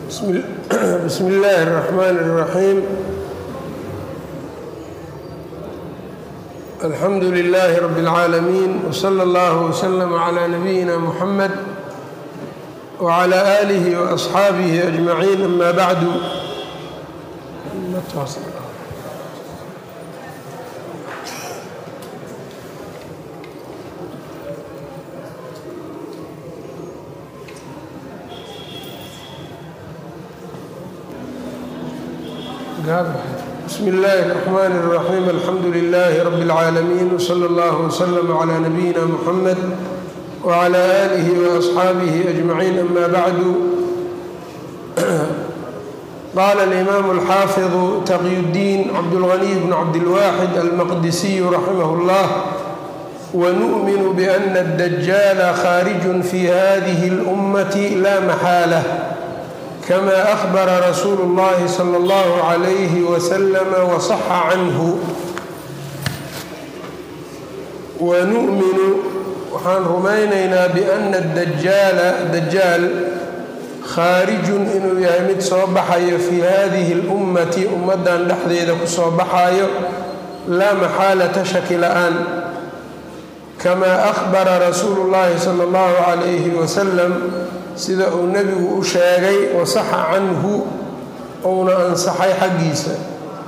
bsm اllaahi الرaxmaan الraxiim alxamdu lilaahi rab اlcaalamiin wslى اllah wslm clى nabiyina muxamed wclى آlih وaصxaabih أجmaciin ama bacdu bsm اllahi الرحmn الرaxيim alxamdu لlh rb العaalamiin wslى اllah wslm عlى nabiyina mxamed wعlى آlih وأصxaabih أجmaciin ama bacdu qala الإmam الxaafiظ taqي الdiin cabdالغني bn cabdالwaxid almaqdisiy raximah اllah wnuؤmin bأna الdajاla khاarج fi hadiه الأmaة la maxaalة kama أhbara rasuulu اllahi slى اllah عlyh wslm wصxa canhu wanu'minu waxaan rumaynaynaa biana dajaala dajaal khaarijun inuu yahay mid soo baxayo fii hadihi اlummati ummaddan dhexdeeda ku soo baxayo laa maxaalata shaki la-aan kamaa ahbara rasuulu اllahi salى اllahu calayhi wasalam sida uu nebigu u sheegay wasaxa canhu uuna ansaxay xaggiisa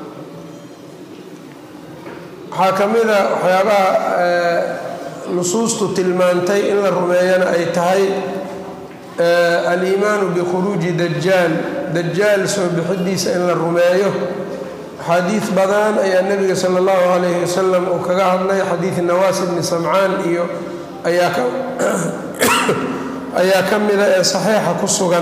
waxaa ka mida waxyaabaha nusuustu tilmaantay in la rumeeyana ay tahay aliimaanu bikhuruuji dajaal dajaal soo bixidiisa in la rumeeyo xadiid badan ayaa nebiga sala allahu calayhi wasalam uu kaga hadlay xadiid nawaas ibni samcaan iyo ayaa ka ayaa ka mida ee saxiixa ku sugan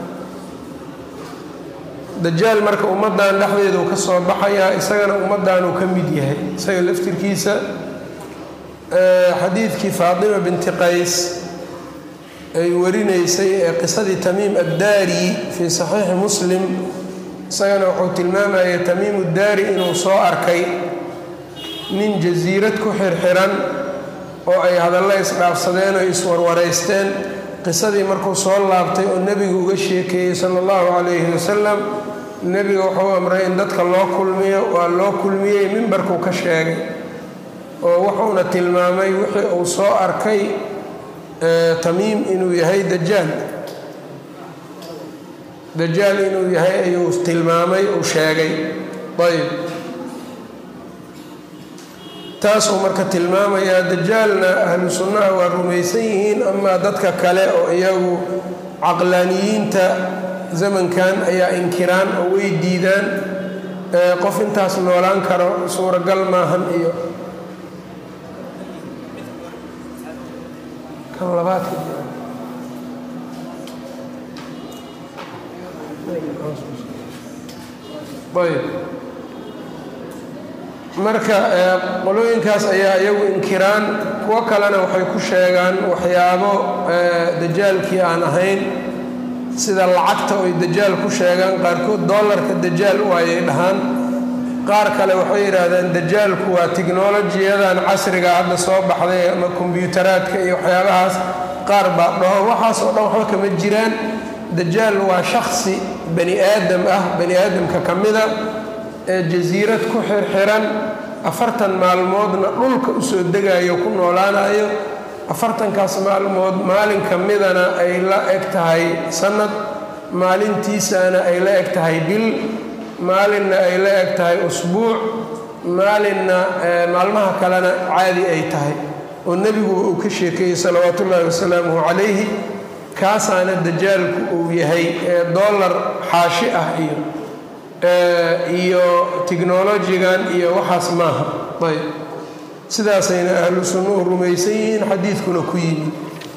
dajaal marka ummaddan dhexdeedu ka soo baxayaa isagana ummaddanuu ka mid yahay isaga laftirkiisa xadiidkii faatima binti qays ay warinaysay ee qisadii tamiim addaari fii saxiixi muslim isagana wuxuu tilmaamayay tamiimu daari inuu soo arkay nin jasiirad ku xirxiran oo ay hadalla isdhaafsadeen oo iswarwaraysteen qisadii markuu soo laabtay oo nebigu uga sheekeeyey sala allahu calayhi wasalam nebiga wuxuu amray in dadka loo kulmiyo waa loo kulmiyey mimbarkuu ka sheegay oo wuxuuna tilmaamay wixii uu soo arkay tamiim inuu yahay dajaal dajaal inuu yahay ayuu tilmaamay uu sheegay ayb taasuu marka tilmaamayaa dajaalna ahlu sunnaha waa rumaysan yihiin amaa dadka kale oo iyagu caqlaaniyiinta zamankan ayaa inkiraan oo way diidaan qof intaas noolaan karo suuragal maahan iyo kan labaadka ayb marka qolooyinkaas ayaa iyagu inkiraan kuwo kalena waxay ku sheegaan waxyaabo dajaalkii aan ahayn sida lacagta oy dajaal ku sheegaan qaarkood dollarka dajaal waayay dhahaan qaar kale waxay yidhaahdaan dajaalku waa tiknolojiyadan casriga hadda soo baxday ama kombyutaraadka iyo waxyaabahaas qaar baa dhaho waxaas oo dhan waxba kama jiraan dajaal waa shaksi bani aadam ah bani aadamka ka mida ee jasiirad ku xirxiran afartan maalmoodna dhulka usoo degayo ku noolaanayo afartankaas maalmood maalin ka midana ay la eg tahay sanad maalintiisana ay la eg tahay bil maalinna ay la eg tahay usbuuc maalinna maalmaha kalena caadi ay tahay oo nebiguba uu ka sheekeeyey salawaatu ullaahi wasalaamuhu calayhi kaasaana dajaalku uu yahay ee dollar xaashi ah iyo iyo tiknolojigan iyo waxaas maaha ayb sidaasayna ahlu sunnuhu rumaysan yihiin xadiidkuna ku yimi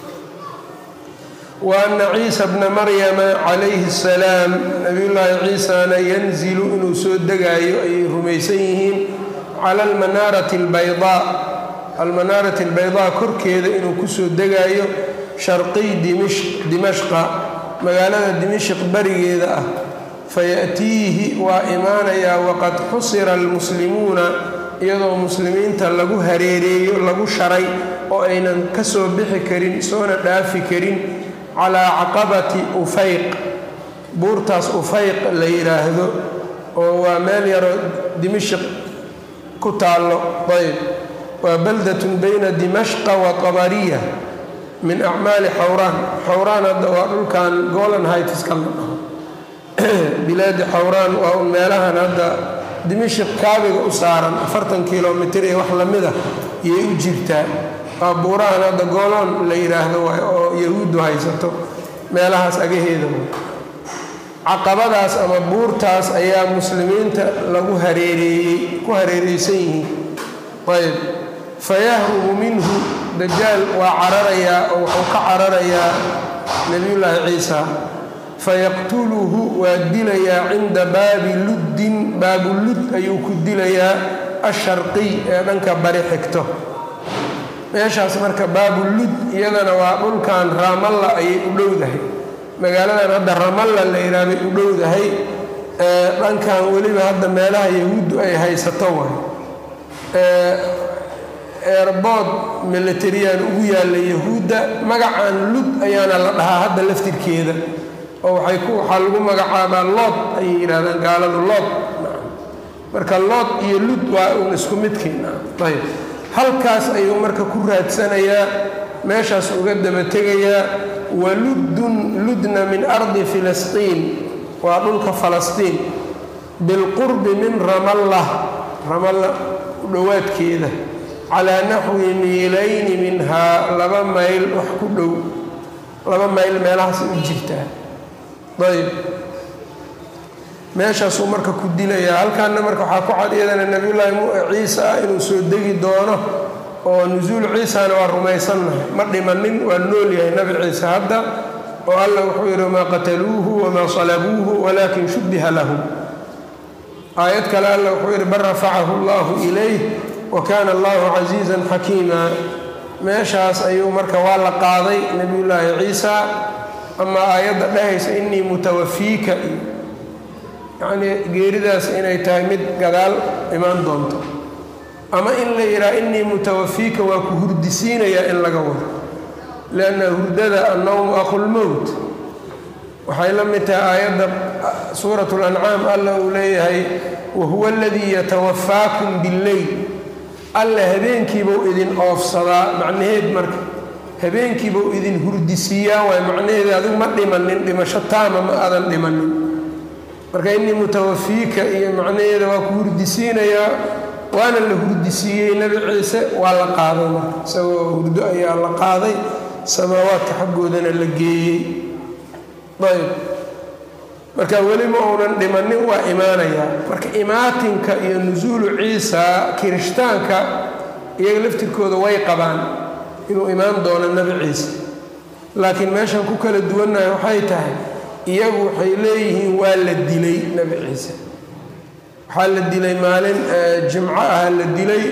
wa anna ciisa bna maryama calayhi salaam nabiyullaahi ciisana yanzilu inuu soo degaayo ayay rumaysan yihiin cala almanaarati albaydaa almanaarati albaydaa korkeeda inuu kusoo degaayo sharqiy dimashqa magaalada dimashq barigeeda ah fayaatiihi waa imaanayaa waqad xusira almuslimuuna iyadoo muslimiinta lagu hareereeyo lagu sharay oo aynan ka soo bixi karin soona dhaafi karin calaa caqabati ufayq buurtaas ufayq la yidhaahdo oo waa meel yaroo dimashq ku taallo ayb waa baldatun bayna dimashqa wa tabariya min acmaali xawraan xawraan hadda waa dhulkan golan hightiska la dhaho bilaadi xawraan waa un meelahan hadda dimashq kaabiga u saaran afartan kilomitr iyo wax lamida yay u jirtaa waa buurahan hadda gooloon la yidhaahdo waay oo yahuuddu haysato meelahaas agaheeda caqabadaas ama buurtaas ayaa muslimiinta lagu hareereeyey ku hareereysan yihiin ayb fayahrubu minhu dajaal waa cararayaa oo wuxuu ka cararayaa nebiyullaahi ciisa fayaqtuluhu waa dilayaa cinda baabi luddin baabulud ayuu ku dilayaa asharqiy ee dhanka bari xigto meeshaas marka baabulud iyadana waa dhulkan raamalla ayay u dhowdahay magaaladan hadda ramalla la yidhaha bay u dhowdahay dhankan weliba hadda meelaha yahuuddu ay haysato waay eerbood milatariyaan ugu yaalla yahuudda magacan lud ayaana la dhahaa hadda laftirkeeda oo waxay ku waxaa lagu magacaabaa lood ayay yidhahdaan gaaladu lood marka lood iyo lud waa uun isku midkiin ayb halkaas ayuu marka ku raadsanayaa meeshaas uga daba tegayaa waluddun ludna min ardi filistiin waa dhulka falastiin bilqurbi min ramallah ramalla u dhowaadkeeda calaa naxwi miilayni minhaa laba mayl wax ku dhow laba mayl meelahaas u jirtaa ayb meeshaasuu marka ku dilayaa halkaana marka waxaa ku cad iyadana nebiyullaahi ciisa inuu soo degi doono oo nusuul ciisana waa rumaysannahay ma dhimanin waa nool yahay nabi ciise hadda oo allah wuxuu yidhi wamaa qataluuhu wamaa salabuuhu walaakin shubbiha lahum aayad kale allah wuxuu yidhi bal rafacahu allahu ilayh wa kaana allahu casiizan xakiima meeshaas ayuu marka waa la qaaday nebiyullaahi ciisa ama aayadda dhahaysa innii mutawafiika yacnii geeridaas inay tahay mid gadaal imaan doonto ama in la yidhaha innii mutawafiika waa ku hurdisiinayaa in laga wado lianna hurdada annowmu aqulmowt waxay la mid tahay aayadda suurat lancaam alla uu leeyahay wahuwa aladii yatawafaakum billeyl alla habeenkiibuu idin oofsadaa macnaheed marka habeenkiibuu idin hurdisiiyaa waay macnaheeda adigu ma dhimanin dhimasho taama ma aadan dhimanin marka innii mutawafiika iyo macnaheeda waa ku hurdisiinayaa waana la hurdisiiyey nebi ciise waa la qaaday marka isagoo hurdo ayaa la qaaday samaawaadka xaggoodana la geeyey ayb marka weli ma uunan dhimanin waa imaanayaa marka imaatinka iyo nusuulu ciisa kirishtaanka iyaga laftirkooda way qabaan inuu imaan doono nebi ciise laakiin meeshan ku kala duwannahay waxay tahay iyagu waxay leeyihiin waa la dilay nebi ciise waxaa la dilay maalin jimco ah la dilay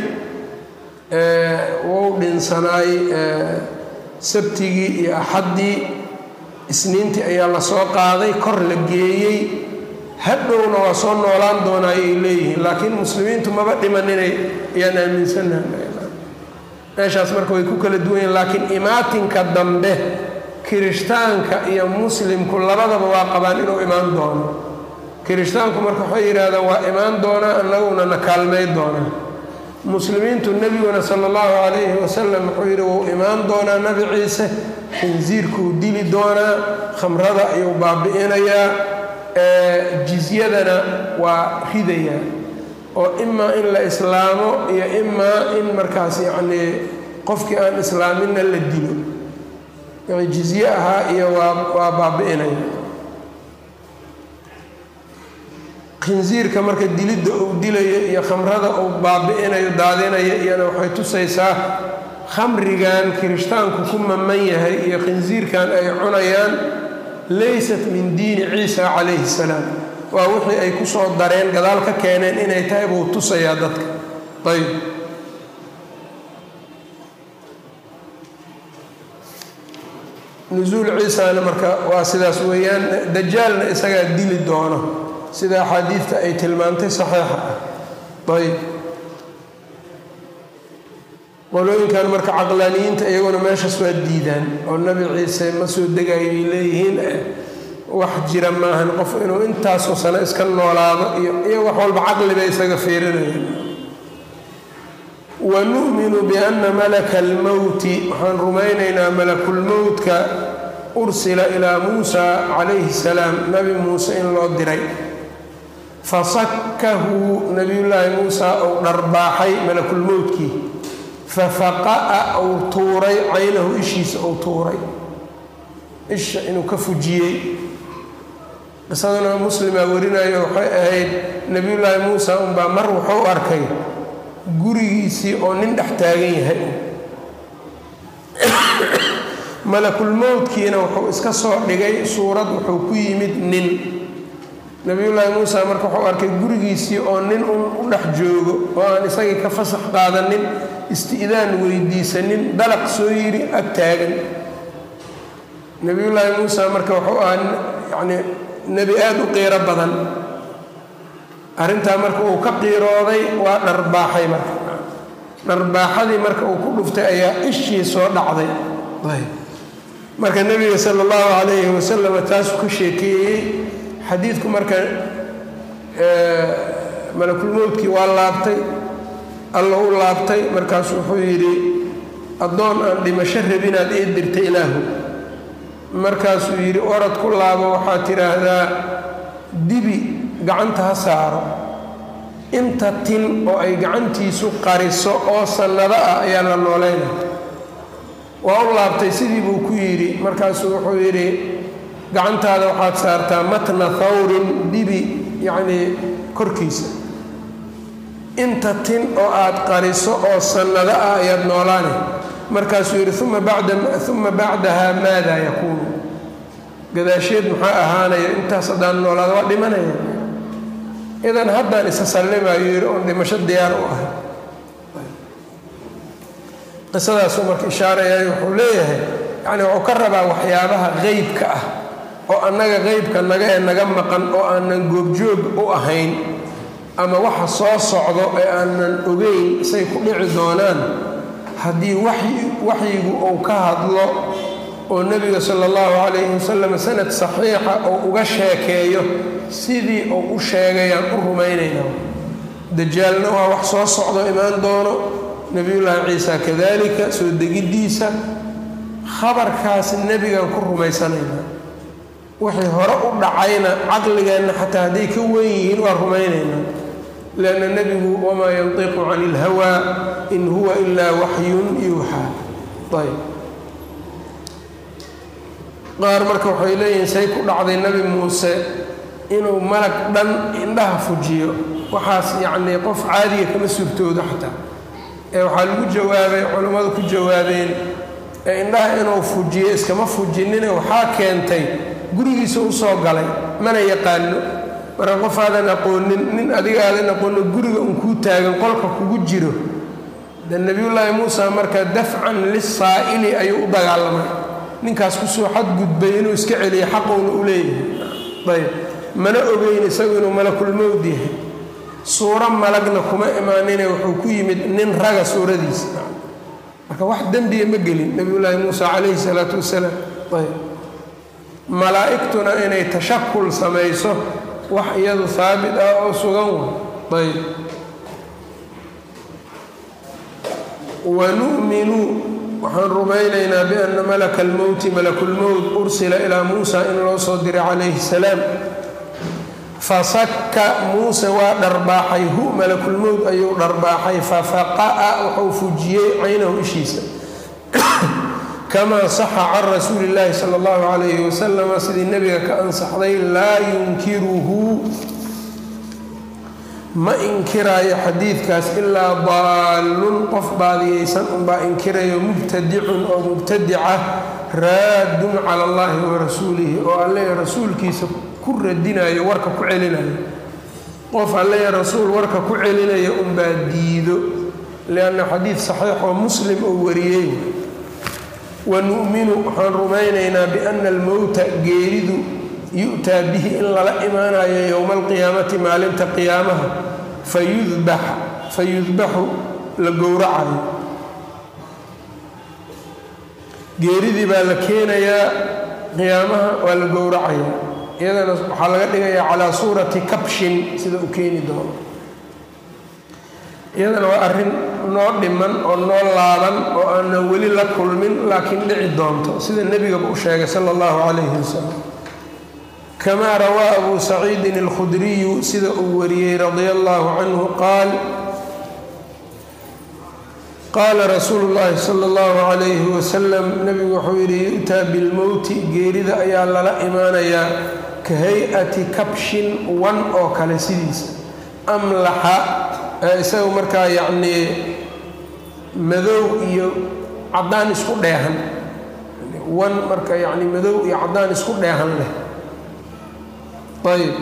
wou dhinsanaay sabtigii iyo axaddii isniintii ayaa la soo qaaday kor la geeyey hadhowna waa soo noolaan doonaa ayay leeyihiin laakiin muslimiintu maba dhimaninay ayaan aaminsannaha meeshaas marka way ku kala duwan yihin laakiin imaatinka dambe kirishtaanka iyo muslimku labadaba waa qabaan inuu imaan doono kirishtaanku marka waxay yidhahdaan waa imaan doonaa annaguna na kaalmay doonaa muslimiintu nebiguna sala allahu calayhi wasalam wuxuu yidhi wuu imaan doonaa nebi ciise khinsiirkuu dili doonaa khamrada ayuu baabi'inayaa jizyadana waa ridayaa oo imaa in la islaamo iyo imaa in markaas yacnii qofkii aan islaaminna la dilo jizye ahaa iyo waa waa baabi'inaya khinsiirka marka dilidda uu dilayo iyo khamrada uu baabi'inayo daadinaya iyana waxay tusaysaa khamrigan kirishtaanku ku maman yahay iyo khinsiirkan ay cunayaan laysat min diini ciisa calayhi salaam waa wixii ay ku soo dareen gadaal ka keeneen inay tahay buu tusayaa dadka ayb nusuul ciisana marka waa sidaas weeyaan dajaalna isagaa dili doono sida axaadiidta ay tilmaantay saxiixa ah ayb qolooyinkan marka caqlaaniyiinta iyaguna meeshaas waa diidaan oo nebi ciise ma soo degayo ay leeyihiin wax jira maahan qof inuu intaasoo sano iska noolaado iyo iyo wax walba caqliba isaga fiirinayaan wa nu'minu bianna malaka almowti waxaan rumaynaynaa malakulmowtka ursila ilaa muusa calayhi salaam nabi muuse in loo diray fasakkahu nabiyullaahi muusa ou dharbaaxay malakulmowtkii fafaqa'a ou tuuray caynahu ishiisa ou tuuray isha inuu ka fujiyey qisadana muslimaa warinayo waxay ahayd nebiyullaahi muusa unbaa mar wuxuu arkay gurigiisii oo nin dhex taagan yahay malakulmowdkiina wuxuu iska soo dhigay suurad wuxuu ku yimid nin nebiyullaahi muusa marka wuxuu arkay gurigiisii oo nin u dhex joogo oo aan isagii ka fasax qaadanin isti'daan weydiisanin dalaq soo yidhi ag taagan nebiyullaahi muusa marka wuxuu ahaa yacnii nebi aada u qiiro badan arrintaa marka uu ka qiirooday waa dharbaaxay marka dharbaaxadii marka uu ku dhuftay ayaa ishii soo dhacday marka nebiga sala allahu calayhi wasalam taasuu ka sheekeeyey xadiidku marka malakulmowdkii waa laabtay alla u laabtay markaasu wuxuu yidhi addoon aan dhimasho rabinaad ii dirtay ilaahu markaasuu yidhi orad ku laabo waxaad tidhaahdaa dibi gacanta ha saaro inta tin oo ay gacantiisu qariso oo sannado ah ayaa la noolayna waa u laabtay sidii buu ku yidhi markaasuu wuxuu yidhi gacantaada waxaad saartaa matna thawrin dibi yacnii korkiisa inta tin oo aad qariso oo sannado ah ayaad noolaane markaasuu yidhi uma bada uma bacdaha maada yakuunu gadaasheed maxaa ahaanaya intaas haddaan noolaada waa dhimanaya idan haddaan isa sallimayo yidhi oon dhimasho diyaar u ahay qisadaasuu marka ishaarayay wuxuu leeyahay yacni wuxuu ka rabaa waxyaabaha qeybka ah oo annaga qeybka naga ee naga maqan oo aanan goobjoog u ahayn ama waxa soo socdo ee aanan ogeyn say ku dhici doonaan haddii waxyigu uu ka hadlo oo nebiga sala allahu calayhi wasalam sanad saxiixa oo uga sheekeeyo sidii uu u sheegayaan u rumaynayna dajaalna waa wax soo socdo imaan doono nebiyullaahi ciisa kadalika soo degiddiisa khabarkaas nebigan ku rumaysanaynaa wixii hore u dhacayna caqligeenna xataa hadday ka wen yihiin waa rumaynaynaa lianna nebigu wamaa yantiqu cani ilhawaa in huwa ilaa waxyun yuuxaa ayb qaar marka waxay leeyihiin say ku dhacday nebi muuse inuu malag dhan indhaha fujiyo waxaas yacnii qof caadiga kama suurtoodo xataa ee waxaa lagu jawaabay culammadu ku jawaabeen ee indhaha inuu fujiyo iskama fujinine waxaa keentay gurigiisa u soo galay mana yaqaano marka qof aadan aqoonin nin adiga aadan aqoonin guriga un kuu taagan qolka kugu jiro de nebiyullaahi muusa marka dafcan lisaa'ili ayuu u dagaalamay ninkaas kusoo xadgudbay inuu iska celiyo xaqowna u leeyahay ayb mana ogeyn isagu inuu malakulmowd yahay suuro malagna kuma imaanine wuxuu ku yimid nin raga suuradiisa marka wax dembiga ma gelin nebiyullaahi muusa calayhi salaatu wasalaam ayb malaa'igtuna inay tashakul samayso wax iyadu haabit ah oo sugan wa ayb wanu'minu waxaan rumaynaynaa bianna malaka almowti malakulmowt ursila ilaa muusa in loo soo diray calayhi salaam fasakka muuse waa dharbaaxay hu malakulmowt ayuu dharbaaxay fafaqa'a wuxuu fujiyey caynahu ishiisa kamaa saxa can rasuuli illaahi sala allahu calayhi wasalama sidii nebiga ka ansaxday laa yunkiruhu ma inkiraayo xadiidkaas ilaa daallun qof baadiyeysan unbaa inkirayo mubtadicun oo mubtadica raadun cala allahi wa rasuulihi oo alle rasuulkiisa ku radinayo warka ku celinayo qof alle rasuul warka ku celinayo unbaa diido lianna xadiid saxiix oo muslim oo wariyey wa nu'minu waxaan rumaynaynaa biana almowta geeridu yu'taa bihi in lala imaanayo yowma alqiyaamati maalinta qiyaamaha fayudbax fayudbaxu la gowracayo geeridii baa la keenayaa qiyaamaha waa la gowracayaa iyadana waxaa laga dhigayaa calaa suurati kabshin sida uu keeni doono iyadana waa arrin noo dhiman oo noo laaban oo aanan weli la kulmin laakiin dhici doonto sida nebigaba u sheegay sala allahu calayhi wasalam kamaa rawaa abu saciidin alkhudriyu sida uu wariyey radia allahu canhu qaal qaala rasuulu llaahi sala allahu calayhi wasalam nebigu wuxuu yidhi yu'taa bilmowti geerida ayaa lala imaanayaa ka hay-ati kabshin wan oo kale sidiisa amlaxa isaga markaa yacnii madow iyo caddaan isku dheehan wan marka yacni madow iyo caddaan isku dheehan leh ayb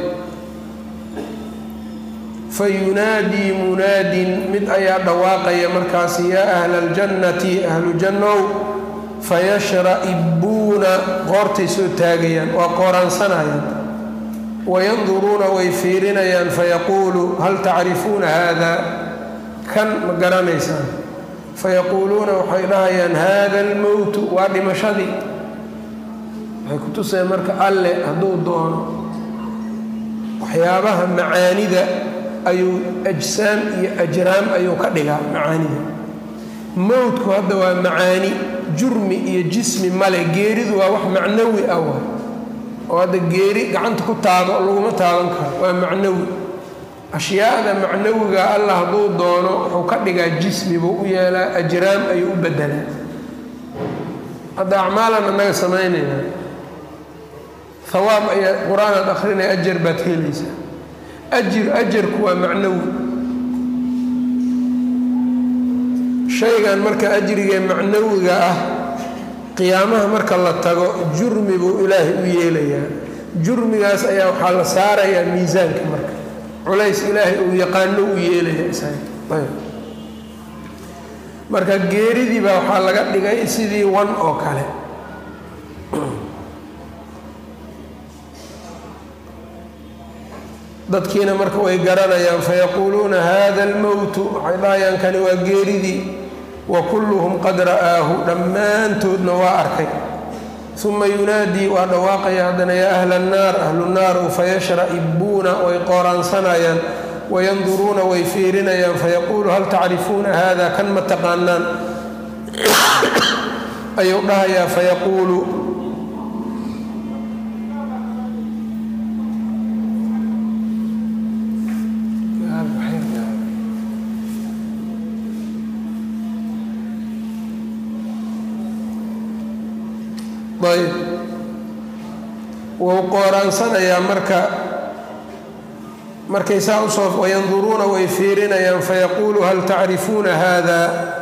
fayunaadii munaadin mid ayaa dhawaaqaya markaasi yaa ahla aljannati ahlu jannow fayashra'ibuuna qoortay soo taagayaan waa qooraansanayaan wayanduruuna way fiirinayaan fayaquulu hal tacrifuuna haada kan ma garanaysaan fayaquuluuna waxay dhahayaan haada almowtu waa dhimashadii waxay ku tuseen marka alle hadduu doono waxyaabaha macaanida ayuu ajsaam iyo ajraam ayuu ka dhigaa macaanida mowdku hadda waa macaani jurmi iyo jismi male geeridu waa wax macnawi ah waa oo hadda geeri gacanta ku taabo laguma taaban karo waa macnawi ashyaada macnawiga allah hadduu doono wuxuu ka dhigaa jismi buu u yeelaa ajraam ayuu u bedelaa hadda acmaalan annaga samaynaynaa hawaab ayaa qur-aanaad akrinaya ajar baad helaysaa ajir ajarku waa macnawi shaygan marka ajrigee macnawiga ah qiyaamaha marka la tago jurmi buu ilaahay u yeelayaa jurmigaas ayaa waxaa la saarayaa miisaanka marka culays ilaahay uu yaqaano u yeelaya isaga marka geeridii baa waxaa laga dhigay sidii wan oo kale dadkiina marka way garanayaan fayaquuluuna hada almowtu waxay dhahayaan kani waa geeridii wa kulluhum qad ra'aahu dhammaantoodna waa arkay uma yunaadii waa dhawaaqaya haddana yaa ahla annaar ahlu naaru fayashra'ibuuna way qooraansanayaan wayanduruuna way fiirinayaan fayaquulu hal tacrifuuna hada kan ma taqaanaan ayuu dhahayaa fayaquulu ayb wuu qooraansanayaa marka markay saa usoo wayanduruuna way fiirinayaan fayaquulu hal tacrifuuna haada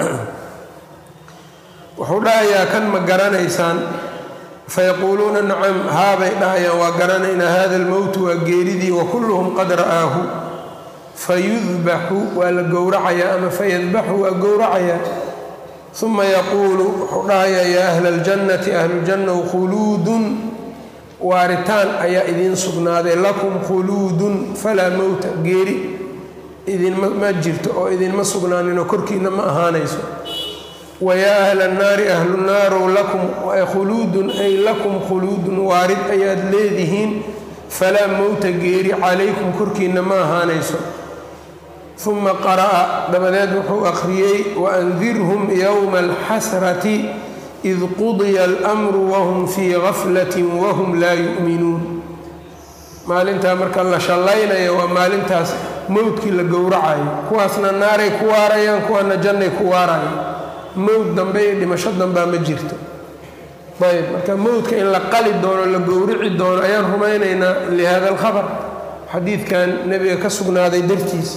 wuxuu dhahayaa kan ma garanaysaan fayaquuluuna nacam haabay dhahayaan waa garanaynaa hada almowtu waa geeridii wakulluhum qad ra'aahu fayudbaxu waa la gowracayaa ama fayadbaxu waa gowracayaa uma yaquulu wuxuu dhahayaa yaa ahla aljannati ahlujannaw khuluudun waaritaan ayaa idiin sugnaaday lakum khuluudun falaa mowta geeri idinma jirto oo idinma sugnaaninoo korkiinna ma ahaanayso wayaa ahla annaari ahlu naarow lakum khuluudun ay lakum khuluudun waarid ayaad leedihiin falaa mowta geeri calaykum korkiinna ma ahaanayso uma qara'a dabadeed wuxuu akhriyey waandirhum yowma alxasrati id qudiya almru wahum fii gaflatin wahum laa yu'minuun maalintaa marka la shallaynayo waa maalintaas mowdkii la gowracayo kuwaasna naaray ku waarayaan kuwaana jannay ku waarayaan mowd dambe iyo dhimasho dambaa ma jirto ayb marka mowdka in la qali doono la gowrici doono ayaan rumaynaynaa lihada alkhabar xadiidkan nebiga ka sugnaaday dartiis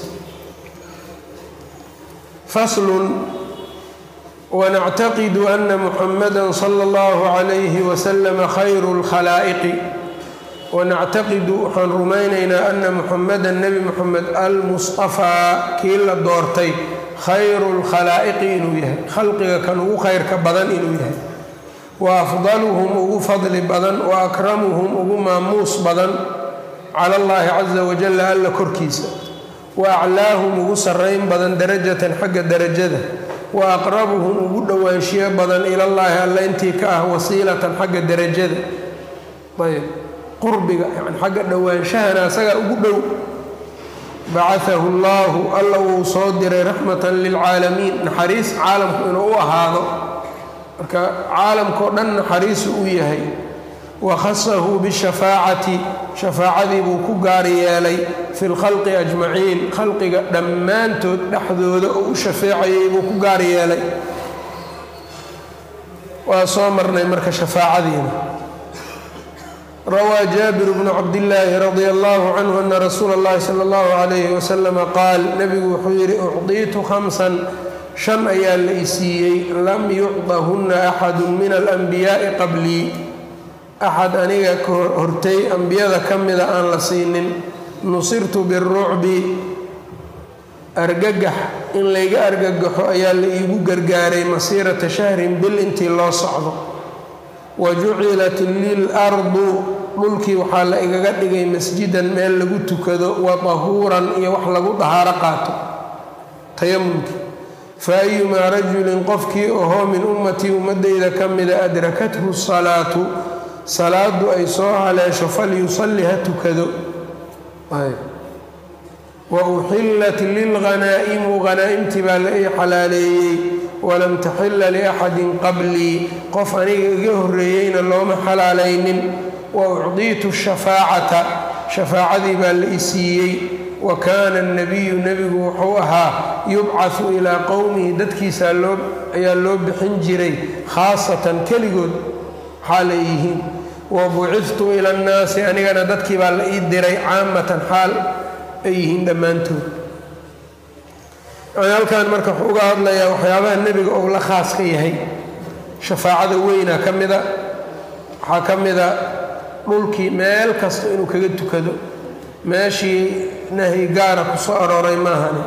faslun wanactaqidu ana muxamada sala allahu calayhi wasalama khayru lkhalaa'iqi wanactaqidu waxaan rumaynaynaa ana muxamada nebi muxamed almusطafaa kii la doortay khayru lkhalaa'iqi inuu yahay khalqiga kan ugu khayrka badan inuu yahay wa afdaluhum ugu fadli badan wa akramuhum ugu maamuus badan cala allahi caza wajalla alla korkiisa wa aclaahum ugu sarrayn badan darajatan xagga darajada wa aqrabuhum ugu dhowaanshiyo badan ilallaahi alla intii ka ah wasiilatan xagga darajada ayb qurbiga yani xagga dhowaanshahana asagaa ugu dhow bacaahu اllahu alla wuu soo diray raxmatan lilcaalamiin naxariis caalamku inuu u ahaado marka caalamkao dhan naxariisu u yahay wakhasahu bishafaacati shafaacadii buu ku gaar yeelay fi lkhalqi ajmaciin khalqiga dhammaantood dhexdooda oo u shafeecayay buu ku gaar yeelay waa soo marnay marka shafaacadiina rawaa jaabir bnu cabdillaahi radia allahu canhu ana rasuula اllahi sala اllahu calayhi wasalama qaal nebigu wuxuu yidhi ucdiitu khamsan shan ayaa la isiiyey lam yucdahunna axadu min alanbiyaa'i qablii axad aniga ka hortay ambiyada ka mida aan la siinin nusirtu birucbi argagax in layga argagaxo ayaa la iigu gargaaray masiirata shahrin bil intii loo socdo wa jucilat lil ardu dhulkii waxaa la igaga dhigay masjidan meel lagu tukado wa tahuuran iyo wax lagu dahaaro qaato tayamumkii fa ayumaa rajulin qofkii ohoo min ummatii ummadayda ka mida adrakathu salaatu salaadu ay soo haleesho falyusalli ha tukado wa uxillat lilghanaa'imu hanaa'imtii baa la ii xalaaleeyey walam taxilla liaxadin qablii qof aniga iga horreeyeyna looma xalaalaynin wa ucdiitu shafaacata shafaacadii baa la i siiyey wa kaana annabiyu nebigu wuxuu ahaa yubcahu ilaa qowmihi dadkiisa ayaa loo bixin jiray khaasatan keligood xaal ay yihiin wa bucidtu ila annaasi anigana dadkii baa la ii diray caamatan xaal ay yihiin dhammaantood yani halkan marka wuxuu uga hadlayaa waxyaabaha nebiga ou la khaas ka yahay shafaacada weyna ka mida waxaa ka mida dhulkii meel kasta inuu kaga tukado meeshii nahyi gaara ku soo arooray maahani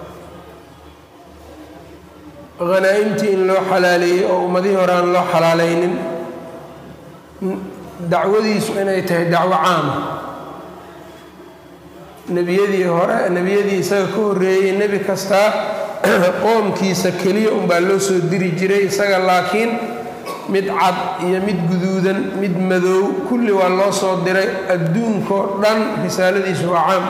hanaa'imtii in loo xalaaleeyey oo ummadihii hore aan loo xalaalaynin dacwadiisu inay tahay dacwo caama nebiyadii hore nebiyadii isaga ka horreeyey nebi kastaa qoomkiisa keliya unbaa loo soo diri jiray isaga laakiin mid cad iyo mid guduudan mid madow kulli waa loo soo diray adduunkoo dhan risaaladiisu waa caam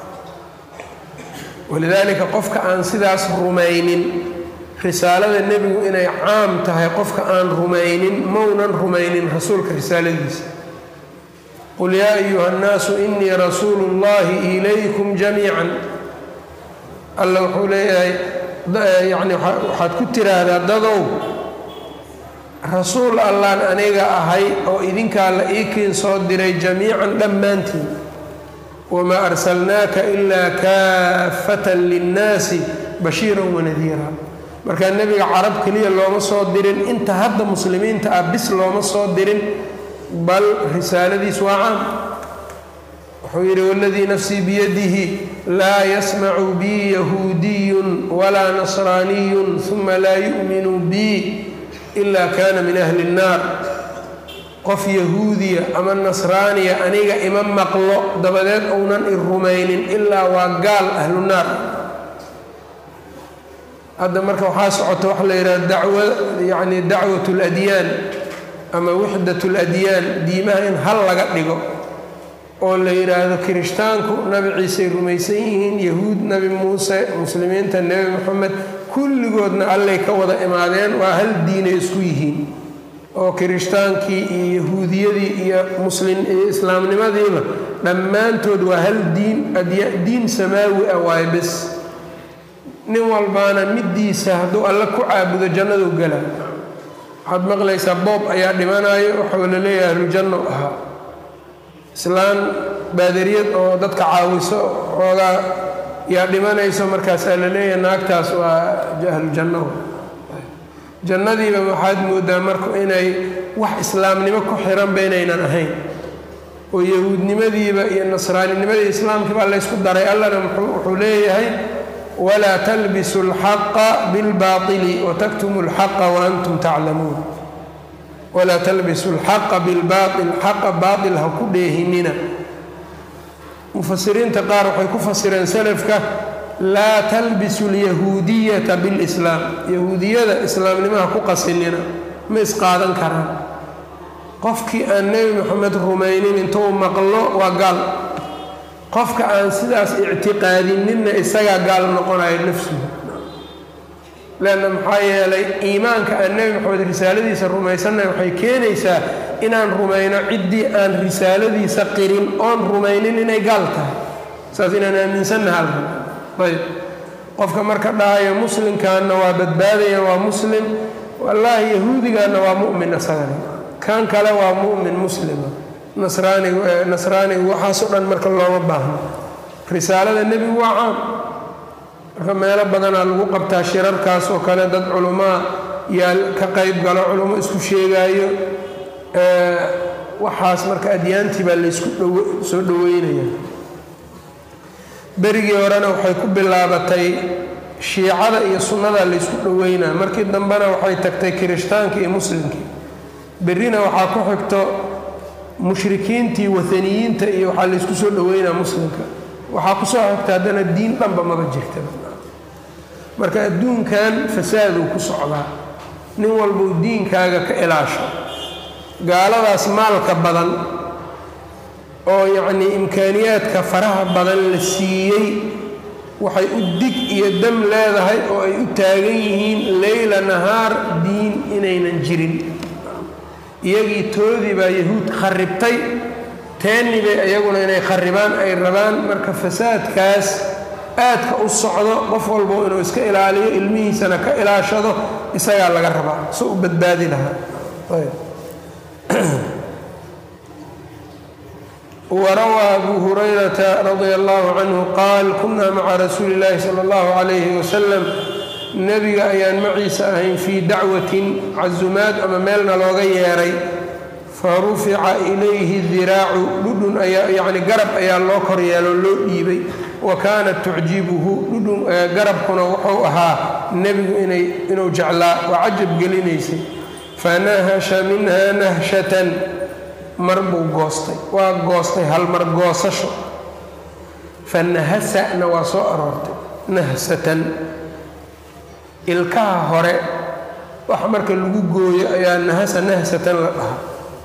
walidaalika qofka aan sidaas rumaynin risaalada nebigu inay caam tahay qofka aan rumaynin maunan rumaynin rasuulka risaaladiisa qul yaa ayuha annaasu inii rasuulu اllahi ilaykum jamiican alla wuxuu leeyahay yani waxaad ku tiraahdaa dadow rasuul allaan aniga ahay oo idinkaa la ii kiin soo diray jamiican dhammaantiin wamaa arsalnaaka ilaa kaafatan linnaasi bashiiran wanadiira markaa nebiga carab keliya looma soo dirin inta hadda muslimiinta ah bis looma soo dirin bal risaaladiis waa caam wuxuu yidhi waladii nafsii biyadihi laa yasmacu bii yahuudiyun walaa nasraaniyun uma laa yu'minu bii ila kaana min ahli اnnaar qof yahuudiya ama nasraaniya aniga ima maqlo dabadeed ounan i rumaynin ilaa waa gaal ahlu naar hadda marka waxaa socota waxa la yidhaha dacwa yani dacwat اladyaan ama wixdat اladyaan diimaha in hal laga dhigo oo la yidhaahdo kirishtaanku nabi ciisey rumaysan yihiin yahuud nabi muuse muslimiinta nebi moxamed kulligoodna allay ka wada imaadeen waa hal diinay isku yihiin oo kirishhtaankii iyo yahuudiyadii iyo muslim iyo islaamnimadiiba dhammaantood waa hal diin diin samaawi ah waaye bes nin walbaana middiisa hadduu alle ku caabudo jannadu gala waxaad maqlaysaa boob ayaa dhimanayo waxuu la leeyahay ahlujanno ahaa islaan baadariyad oo dadka caawiso xoogaa yaa dhimanayso markaasaa la leeyahay naagtaas waa ahlujanno jannadiiba waxaad moodaa marka inay wax islaamnimo ku xiranba inaynan ahayn oo yahuudnimadiiba iyo nasraaninimadii islaamkiibaa laysku daray allana wuxuu leeyahay walaa talbisu alxaqa bilbaaili wataktumu alxaqa waantum taclamuun walaa talbisu alxaqa bilbaail xaqa baail ha ku dheehinina mufasiriinta qaar waxay ku fasireen salafka laa talbisu alyahuudiyata bilislaam yahuudiyada islaamnimaha ku qasinina ma isqaadan karaan qofkii aan nebi moxamed rumaynin intuu maqlo waa gaal qofka aan sidaas ictiqaadininna isagaa gaal noqonayo nafsuhu leanna maxaa yeelay iimaanka aan nebi moxamed risaaladiisa rumaysanay waxay keenaysaa inaan rumayno ciddii aan risaaladiisa qirin oon rumaynin inay gaal tahay saas inaan aaminsannaha alka ayb qofka marka dhahayo muslimkaanna waa badbaadaya waa muslim wallaahi yahuudigaanna waa mu'min isagana kan kale waa mu'min muslima nasraanigu nasraanigu waxaasoo dhan marka looma baahno risaalada nebigu waa caam marka meelo badanaa lagu qabtaa shirarkaas oo kale dad culumaa yaa ka qayb galo culummo isku sheegaayo waxaas marka adyaantii baa laysku soo dhoweynaya berigii horena waxay ku bilaabatay shiicada iyo sunnada laysku dhoweynaa markii dambena waxay tagtay kirishtaanka iyo muslimkii berrina waxaa ku xigto mushrikiintii waaniyiinta iyo waxaa laysku soo dhoweynaa muslimka waxaa kusoo xigta haddana diin dhanba maba jirta marka adduunkan fasaaduu ku socdaa nin walbuu diinkaaga ka ilaasho gaaladaas maalka badan oo yacnii imkaaniyaadka faraha badan la siiyey waxay u dig iyo dam leedahay oo ay u taagan yihiin leyla nahaar diin inaynan jirin iyagii toodii baa yahuud kharibtay teenni bay iyaguna inay kharibaan ay rabaan marka fasaadkaas aadka u socdo qof walbo inuu iska ilaaliyo ilmihiisana ka ilaashado isagaa laga rabaa so u badbaadi lahaa warawaa abu hurayrata radia allahu canhu qaal kunaa maca rasuuli illaahi sala allahu calayhi wasalam nebiga ayaan maciisa ahayn fii dacwatin casumaad ama meelna looga yeeray fa rufica ilayhi diraacu dhudhun ayaa yacni garab ayaa loo kor yeelo loo dhiibay wa kaanat tucjibuhu dhudhun garabkuna wuxuu ahaa nebigu inay inuu jeclaa waa cajab gelinaysay fanahasha minha nahshatan mar buu goostay waa goostay hal mar goosasho fanahasana waa soo aroortay nahsatan ilkaha hore wax marka lagu gooyo ayaa nahasa nahsatan la dhahaa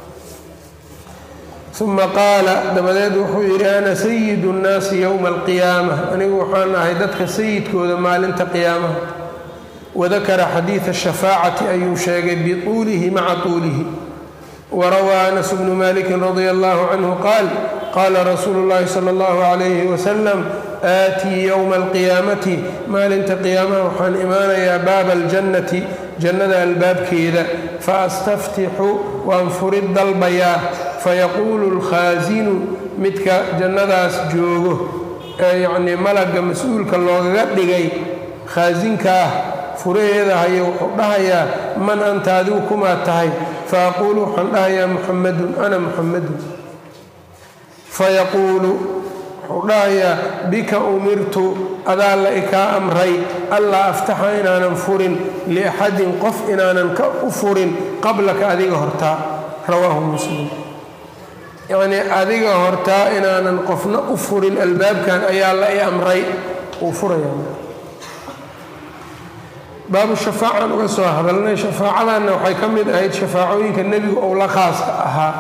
uma qaala dabadeed wuxuu yidhi ana sayidu nnaasi yowma alqiyaama anigu waxaan ahay dadka sayidkooda maalinta qiyaamaha wadakara xadiida shafaacati ayuu sheegay bituulihi maca tuulihi warawaa anas bnu maliki radia allahu canhu qaal qaala rasuulu llahi sala allahu calayhi wasalam aatii yowma alqiyaamati maalinta qiyaamaha waxaan imaanayaa baaba aljannati jannada albaabkeeda faastaftixu waan furid dalbayaa fayaquulu alkhaasinu midka jannadaas joogo ee yacnii malagga mas-uulka loogaga dhigay khaasinka ah furaheeda hayo wuxuu dhahayaa man anta adigu kumaa tahay faaquulu waxaan dhahayaa muxamadun ana muxamadun fayaquulu wuxuu dhahayaa bika umirtu adaa la ikaa amray allaa aftaxa inaanan furin liaxadin qof inaanan ka u furin qablaka adiga hortaa rawaahu muslim yacnii adiga hortaa inaanan qofna u furin albaabkan ayaa la i amray uu furayaa baabu shafaacan uga soo hadalnay shafaacadanna waxay ka mid ahayd shafaacooyinka nebigu ou la khaaska ahaa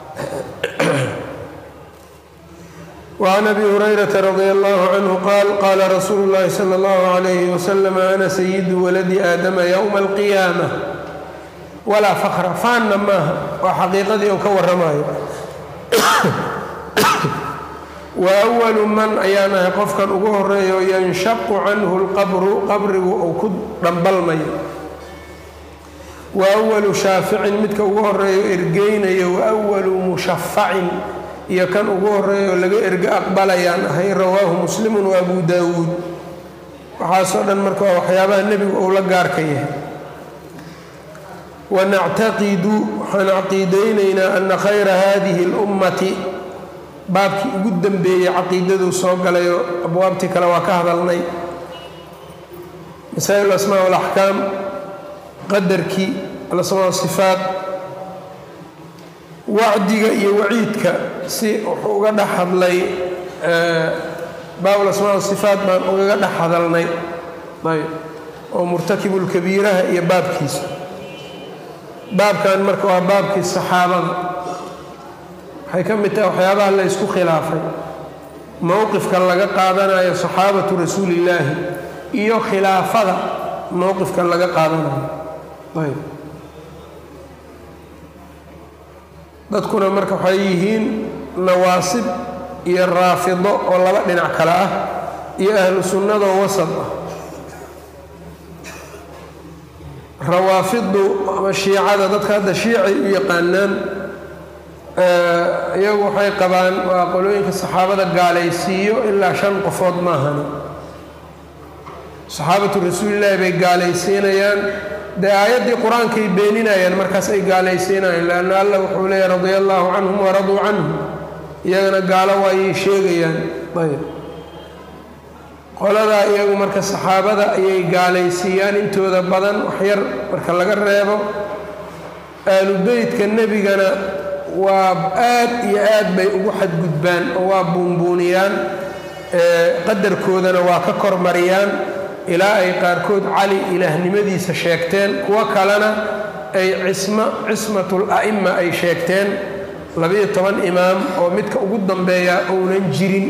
وعn abi hurayrata radi allahu canhu qaal qaala rasuulu اllahi salى اllahu عalayhi wasalam ana sayidu waladi aadama ywma alqiyaama walaa fakra faanna maaha waa xaqiiqadii uu ka waramayo wa awalu man ayaan ahay qofkan ugu horeeyo yanshaqu canhu lqabru qabrigu uu ku dhambalmayo wa awalu shaaficin midka ugu horeeyo ergeynayo wa awalu mushafacin iyo kan ugu horeeyo laga ergo aqbalayaan ahay rawaahu muslimun wa abu daawuud waxaasoo dhan marka waa waxyaabaha nebigu uu la gaarka yahay wanactaqidu waxaan caqiidaynaynaa ana khayra hadihi اlummati baabkii ugu dambeeyey caqiidaduu soo galayo abwaabtii kale waa ka hadalnay masaa'il asmaa alaxkaam qadarkii alasmaa sifaat wacdiga iyo waciidka si wuxuu uga dhex hadlay baab alasmaa sifaat baan ugaga dhex hadalnay ayb oo murtakibulkabiiraha iyo baabkiisa baabkan marka waa baabkii saxaabada waxay ka mid tahay waxyaabaha la ysku khilaafay mowqifka laga qaadanayo saxaabatu rasuulillaahi iyo khilaafada mowqifka laga qaadanayo ayb dadkuna marka waxay yihiin nawaasib iyo raafido oo laba dhinac kale ah iyo ahlu sunnadoo wasad ah rawaafidu ama shiicada dadka hadda shiicay u yaqaanaan iyagu waxay qabaan waa qolooyinka saxaabada gaalaysiiyo ilaa shan qofood maahani saxaabatu rasuulillaahi bay gaalaysiinayaan dee aayaddii qur-aankay beeninayaan markaas ay gaalaysiinayaan leanna allah wuxuu leeyahy radia allaahu canhum waraduu canhum iyagana gaalo waayay sheegayaan ayb qoladaa iyagu marka saxaabada ayay gaalaysiiyaan intooda badan waxyar marka laga reebo aalubeytka nebigana waa aad iyo aad bay ugu xadgudbaan oo waa buunbuuniyaan qadarkoodana waa ka kormariyaan ilaa ay qaarkood cali ilaahnimadiisa sheegteen kuwo kalena ay cismo cismatul a'ima ay sheegteen labiyo toban imaam oo midka ugu dambeeya ounan jirin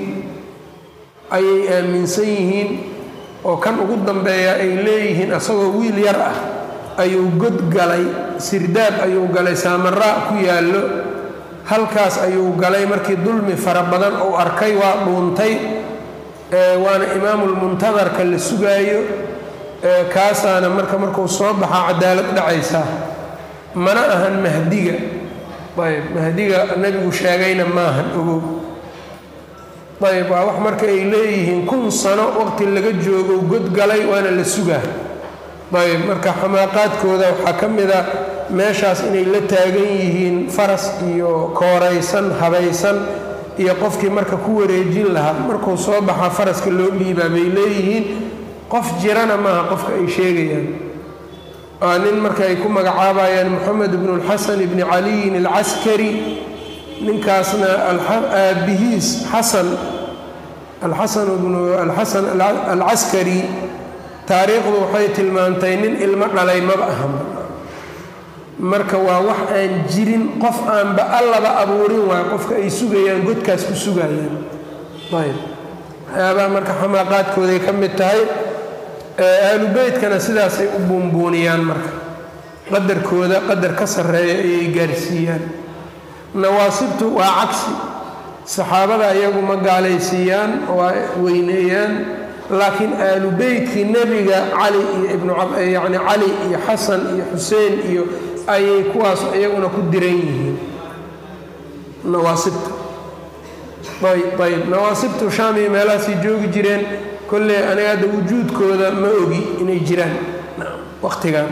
ayay aaminsan yihiin oo kan ugu dambeeya ay leeyihiin asagoo wiil yar ah ayuu god galay sirdaab ayuu galay saamaraa ku yaallo halkaas ayuu galay markii dulmi fara badan uu arkay waa dhuuntay waana imaamulmuntadarka la sugaayo kaasaana marka markuu soo baxaa cadaalad dhacaysaa mana ahan mahdiga ayb mahdiga nebigu sheegayna maahan ogow ayb waa wax marka ay leeyihiin kun sano waqti laga joogo god galay waana la sugaa ayb marka xamaaqaadkooda waxaa ka mid a meeshaas inay la taagan yihiin faras iyo kooraysan habaysan iyo qofkii marka ku wareejin lahaa markuu soo baxaa faraska loo dhiibaa bay leeyihiin qof jirana maaha qofka ay sheegayaan waa nin marka ay ku magacaabayaan moxamed bnu lxasan bni caliyin alcaskari ninkaasna aabihiis xasan alxasan bnu alxasan alcaskari taariikhdu waxay tilmaantay nin ilmo dhalay maba ahan marka waa wax aan jirin qof aanba allaba abuurin waayo qofka ay sugayaan godkaas ku sugayaan ayb waxyaabaha marka xamaaqaadkooday ka mid tahay ahlu beytkana sidaasay u buunbuuniyaan marka qadarkooda qadar ka sarreeya ayay gaarsiiyaan nawaasibtu waa cagsi saxaabada iyagu ma gaalaysiiyaan waa weyneeyaan laakiin aalu beytkii nebiga cali iyo ibnuyacni cali iyo xasan iyo xuseen iyo ayay kuwaas iyaguna ku diran yihiin nawaasibta ayb nawaasibtu shaam iyo meelahaasay joogi jireen kolley aniga hadda wujuudkooda ma ogi inay jiraan waqtigan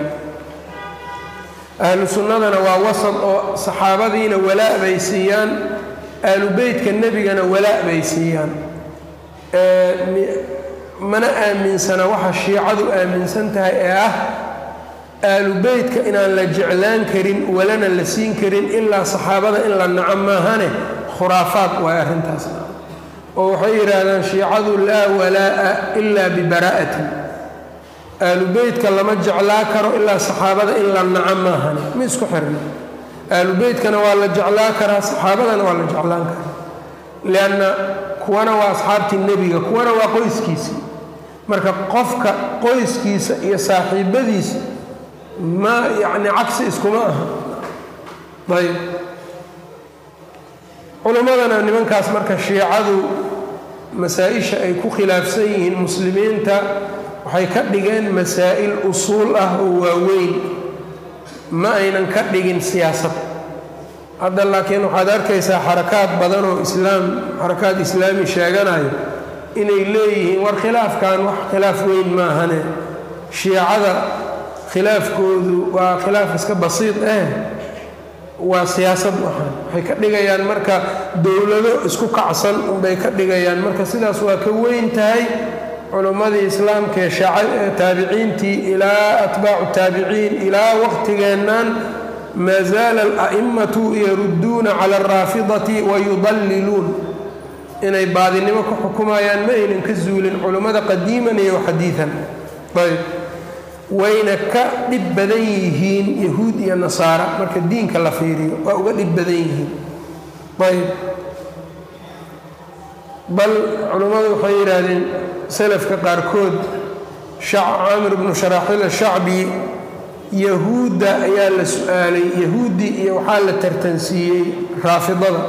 ahlu sunnadana waa wasad oo saxaabadiina walaa bay siiyaan ahlu beytka nebigana walaa bay siiyaan mana aaminsana waxa shiicadu aaminsan tahay ee ah aalu beytka inaan la jeclaan karin walana la siin karin ilaa saxaabada in la naco maahane khuraafaad waay arrintaas oo waxay yidhaahdaan shiicadu laa walaa'a ilaa bibaraa'atin aalu beytka lama jeclaa karo ilaa saxaabada in la naco maahane ma isku xirna aalu beytkana waa la jeclaa karaa saxaabadana waa la jeclaan karaa lianna kuwana waa asxaabtii nebiga kuwana waa qoyskiisii marka qofka qoyskiisa iyo saaxiibadiisa ma yacni cagsi iskuma aha ayb culimmadana nimankaas marka shiicadu masaa-isha ay ku khilaafsan yihiin muslimiinta waxay ka dhigeen masaa'il usuul ah oo waaweyn ma aynan ka dhigin siyaasad hadda laakiin waxaad arkaysaa xarakaad badan oo islaam xarakaad islaami sheeganayo inay leeyihiin war khilaafkan wax khilaaf weyn maahane shiicada khilaafkoodu waa khilaaf iska basiid eh waa siyaasad waxaan waxay ka dhigayaan marka dowlado isku kacsan unbay ka dhigayaan marka sidaas waa ka weyn tahay culummadii islaamka ee taabiciintii ilaa atbaacu taabiciin ilaa waqtigeennan maa zaala ala'immatu yarudduuna cala alraafidati wayudalliluun inay baadinimo ku xukumayaan ma aynan ka zuulin culummada qadiiman iyo xadiidan ayb wayna ka dhib badan yihiin yahuud iyo nasaara marka diinka la fiiriyo waa uga dhib badan yihiin ayb bal culammadu waxay yidhaahdeen salafka qaarkood caamir bnu sharaaxiil ashacbi yahuudda ayaa la su-aalay yahuudi iyo waxaa la tartansiiyey raafidada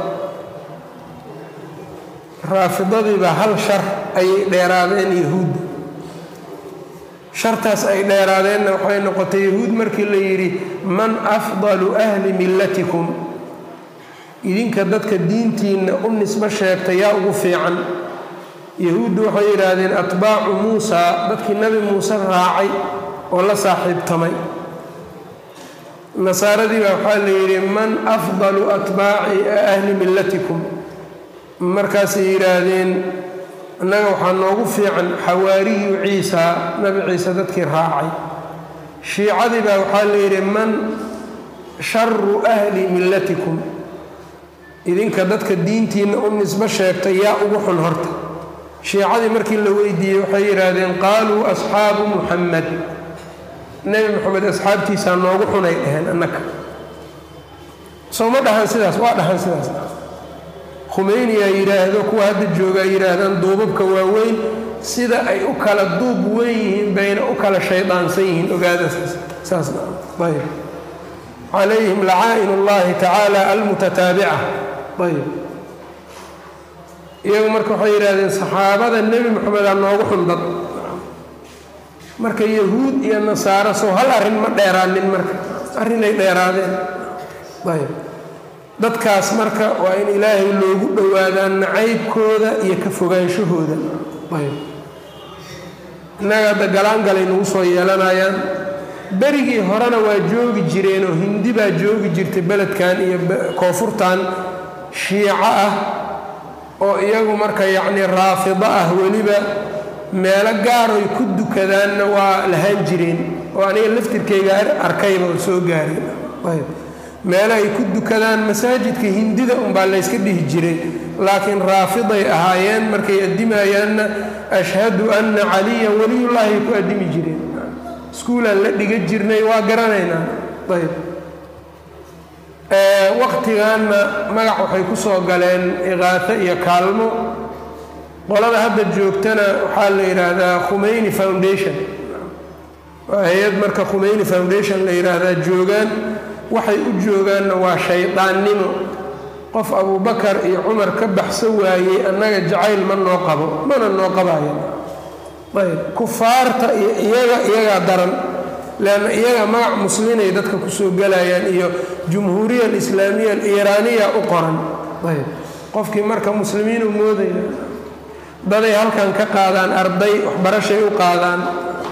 raafidadiiba hal shar ayay dheeraadeen yahuudda shartaas ay dheeraadeenna waxay noqotay yahuud markii la yidhi man afdalu ahli millatikum idinka dadka diintiinna u nisbo sheegta yaa ugu fiican yahuuddu waxay yidhaahdeen atbaacu muusaa dadkii nebi muuse raacay oo la saaxiibtamay nasaaradii baa waxaa la yidhi man afdalu atbaaci ahli millatikum markaasay yidhaahdeen innaga waxaa noogu fiican xawaariyu ciisa nabi ciise dadkii raacay shiicadii baa waxaa la yidhi man sharu ahli millatikum idinka dadka diintiinna u nisbo sheegtay yaa ugu xun horta shiicadii markii la weydiiyey waxay yidhaahdeen qaaluu asxaabu muxamed nebi moxamed asxaabtiisaa noogu xunay dhaheen annaka soo ma dhahan sidaas waa dhahan sidaas khumeyniyaa yidhaahdo kuwa hadda joogaa yidhaahdaan duubabka waaweyn sida ay u kala duub weyn yihiin bayna u kala shaydaansan yihiin ogaada saasna ayb calayhim lacaa'in اllahi tacaala almutataabica ayb iyagu marka waxay yidhahdeen saxaabada nebi moxamedaa noogu xun dad marka yahuud iyo nasaaro soo hal arrin ma dheeraanin marka arrinay dheeraadeen ayb dadkaas marka waa in ilaahay loogu dhowaadaan nacaybkooda iyo ka fogaanshahooda ayb innaga hadda galaangalay nagu soo yeelanayaan berigii horena waa joogi jireen oo hindi baa joogi jirtay beledkan iyo koonfurtan shiico ah oo iyagu marka yacnii raafido ah weliba meelo gaaroy ku dukadaanna waa lahaan jireen oo aniga laftirkayga arkayba oo soo gaareen ayb meelo ay ku dukadaan masaajidka hindida unbaa layska dhihi jiray laakiin raafiday ahaayeen markay addimayaanna ashhadu anna caliyan weliyullaahi ay ku addimi jireen iskuulaan la dhiga jirnay waa garanaynaa ayb waqtiganna magac waxay ku soo galeen iqaato iyo kaalmo qolada hadda joogtana waxaa la yidhaahdaa khumeyni foundation waa hay-ad marka khumeyni foundation la yidhaahdaa joogaan waxay u joogaanna waa shaydaannimo qof abubakar iyo cumar ka baxso waayey annaga jacayl ma noo qabo mana noo qabayo ayb kufaarta iyo iyaga iyagaa daran leanna iyaga magac muslinay dadka kusoo galayaan iyo jumhuuriya alislaamiya aliiraaniya u qoran ayb qofkii marka muslimiin u moodaya daday halkan ka qaadaan arday waxbarashay u qaadaan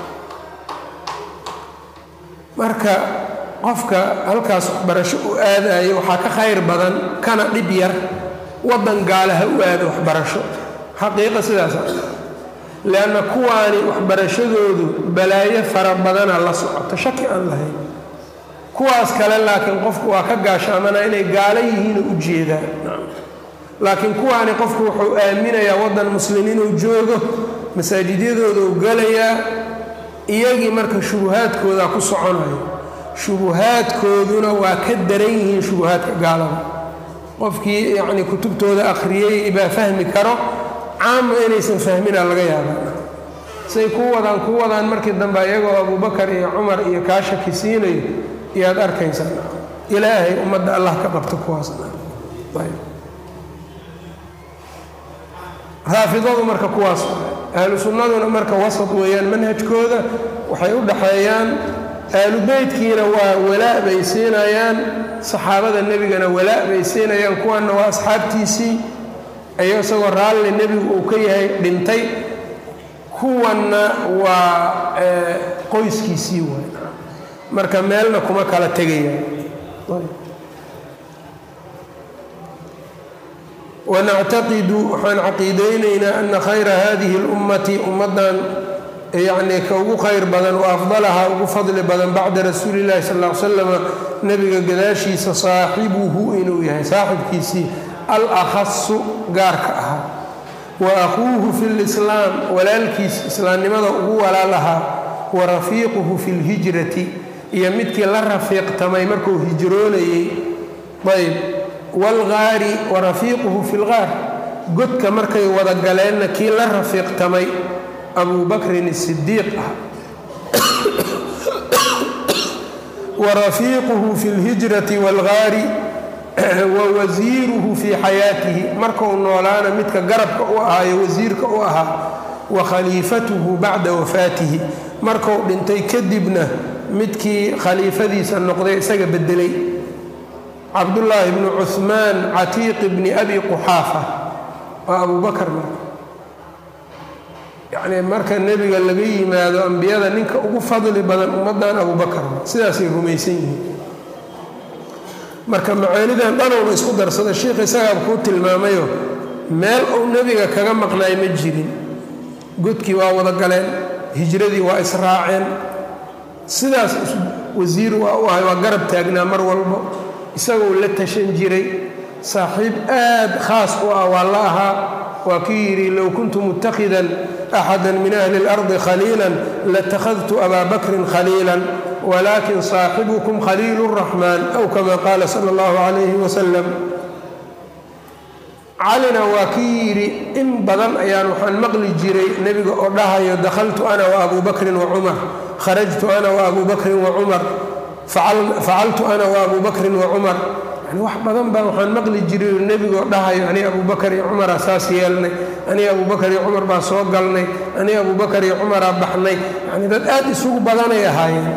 marka qofka halkaas waxbarasho u aadayo waxaa ka khayr badan kana dhib yar waddan gaale ha u aado waxbarasho xaqiiqa sidaasa leanna kuwaani waxbarashadoodu balaayo fara badana la socoto shaki aan lahayn kuwaas kale laakiin qofku waa ka gaashaamana inay gaalo yihiinoo u jeedaan laakiin kuwaani qofku wuxuu aaminayaa waddan muslimiin uu joogo masaajidyadooda u galayaa iyagii marka shubuhaadkooda ku soconayo shubuhaadkooduna waa ka daran yihiin shubuhaadka gaalada qofkii yacnii kutubtooda akhriyey baa fahmi karo caama inaysan fahmina laga yaabaa say ku wadaan ku wadaan markii dambe iyagoo abubakar iyo cumar iyo kaa shaki siinayo iyaad arkaysaa ilaahay ummadda allah ka qabto kuwaasna raafidadu marka kuwaas ahlu sunnaduna marka wasad weeyaan manhajkooda waxay u dhaxeeyaan ahlu beytkiina waa walaa bay siinayaan saxaabada nebigana walaa bay siinayaan kuwanna waa asxaabtiisii ayo isagoo raalli nebigu uu ka yahay dhintay kuwanna waa qoyskiisii waay marka meelna kuma kala tegayaan wanactaqidu waxaan caqiidaynaynaa ana khayra hadihi اlummati ummaddan yacnii ka ugu khayr badan wa afdalahaa ugu fadli badan bacda rasuuli illahi sal ll ly slama nebiga gadaashiisa saaxibuhu inuu yahay saaxibkiisii alakhasu gaarka ahaa wa akhuuhu fi lislaam walaalkiis islaamnimada ugu walaal ahaa wa rafiiquhu fi lhijrati iyo midkii la rafiiqtamay markuu hijroonayey ayb waalgaari wa rafiiquhu fi lgaar godka markay wada galeenna kii la rafiiqtamay abuu bakrin sidiiq ah wa rafiiquhu fi lhijrati waalgaari wa wasiiruhu fii xayaatihi markuu noolaana midka garabka u ahaayo wasiirka u ahaa wa khaliifatuhu bacda wafaatihi markuu dhintay kadibna midkii khaliifadiisa noqday isaga bedelay cabdullaahi bnu cuhmaan catiiq bni abi quxaafa waa abu bakar marka yacnii marka nebiga laga yimaado ambiyada ninka ugu fadli badan ummaddan abu bakar sidaasay rumaysan yihiin marka macaanidan dhanowna isku darsada sheikh isagaaba kuu tilmaamayo meel uu nebiga kaga maqnaay ma jirin godkii waa wada galeen hijradii waa israaceen sidaas wasiir waa u ahay waa garab taagnaa mar walbo isagoo la tashan jiray saaxiib aad khaas u ah waa la ahaa waa kii yidhi low kuntu mutakhidan axada min ahli اlardi khaliila latakhadtu abaa bakrin khaliila wlakin saaxibukum khaliil الraxmaan aw kama qaala sala اllahu calayhi wasalam calina waa kii yidhi in badan ayaan waxaan maqli jiray nebiga oo dhahayo dakhaltu ana wa abu bakrin wa cumar kharajtu ana wa abu bakrin wa cumar facaltu ana wa abu bakrin wa cumar yani wax badan baa waxaan maqli jiray nebigaoo dhahayo ani abu bakar iyo cumaraa saas yeelnay ani abu bakar iyo cumar baa soo galnay ani abu bakar iyo cumaraa baxnay yani dad aad isugu badanay ahaayeen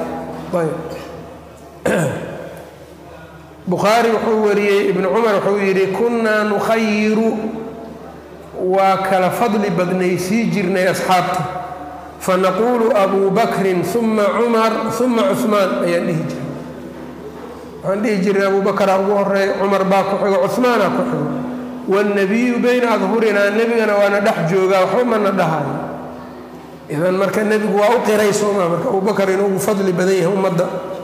bukhaari wuxuu wariyey ibnu cumar wuxuu yidhi kunnaa nukhayiru waa kala fadli badnaysii jirnay asxaabta fanaquulu abu bakrin uma cumar uma cuhmaan ayaan dhihi jirnay waxaan dhihi jirnay abu bakraa ugu horeeya cumar baa ku xigo cuhmaana ku xigo wاlnabiyu bayna adhurinaa nebigana waana dhex joogaa waxba mana dhahayo idan marka nebigu waa u qiray sooma marka abu bakar inuu ugu fadli badan yahay ummadda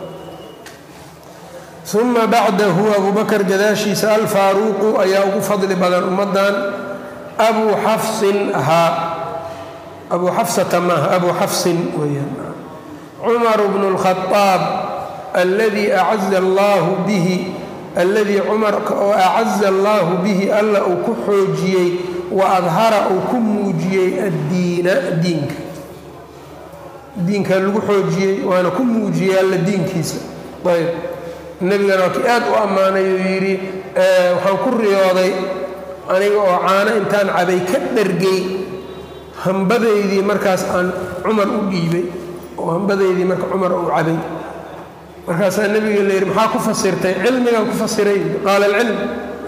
uma bacdahu abu bakar gadaashiisa alfaaruuqu ayaa ugu fadli badan ummaddan abuu xafsin ahaa abuu xafsata maaha abuu xafsin weyaan cumar bnu اlkhaaab alladii acaza allaahu bihi alladii cumarka oo acaza allaahu bihi alla uu ku xoojiyey wa adhara uu ku muujiyey addiina diinka diinkaa lagu xoojiyey waana ku muujiyey alla diinkiisa ayb nebigana waa kii aad u ammaanay uu yidhi waxaan ku riyooday aniga oo caano intaan cabay ka dhargay hambadaydii markaas aan cumar u dhiibay oo hambadaydii marka cumar uu cabay markaasaa nebiga la yidhi maxaa ku fasirtay cilmigaan ku fasiray qaala alcilm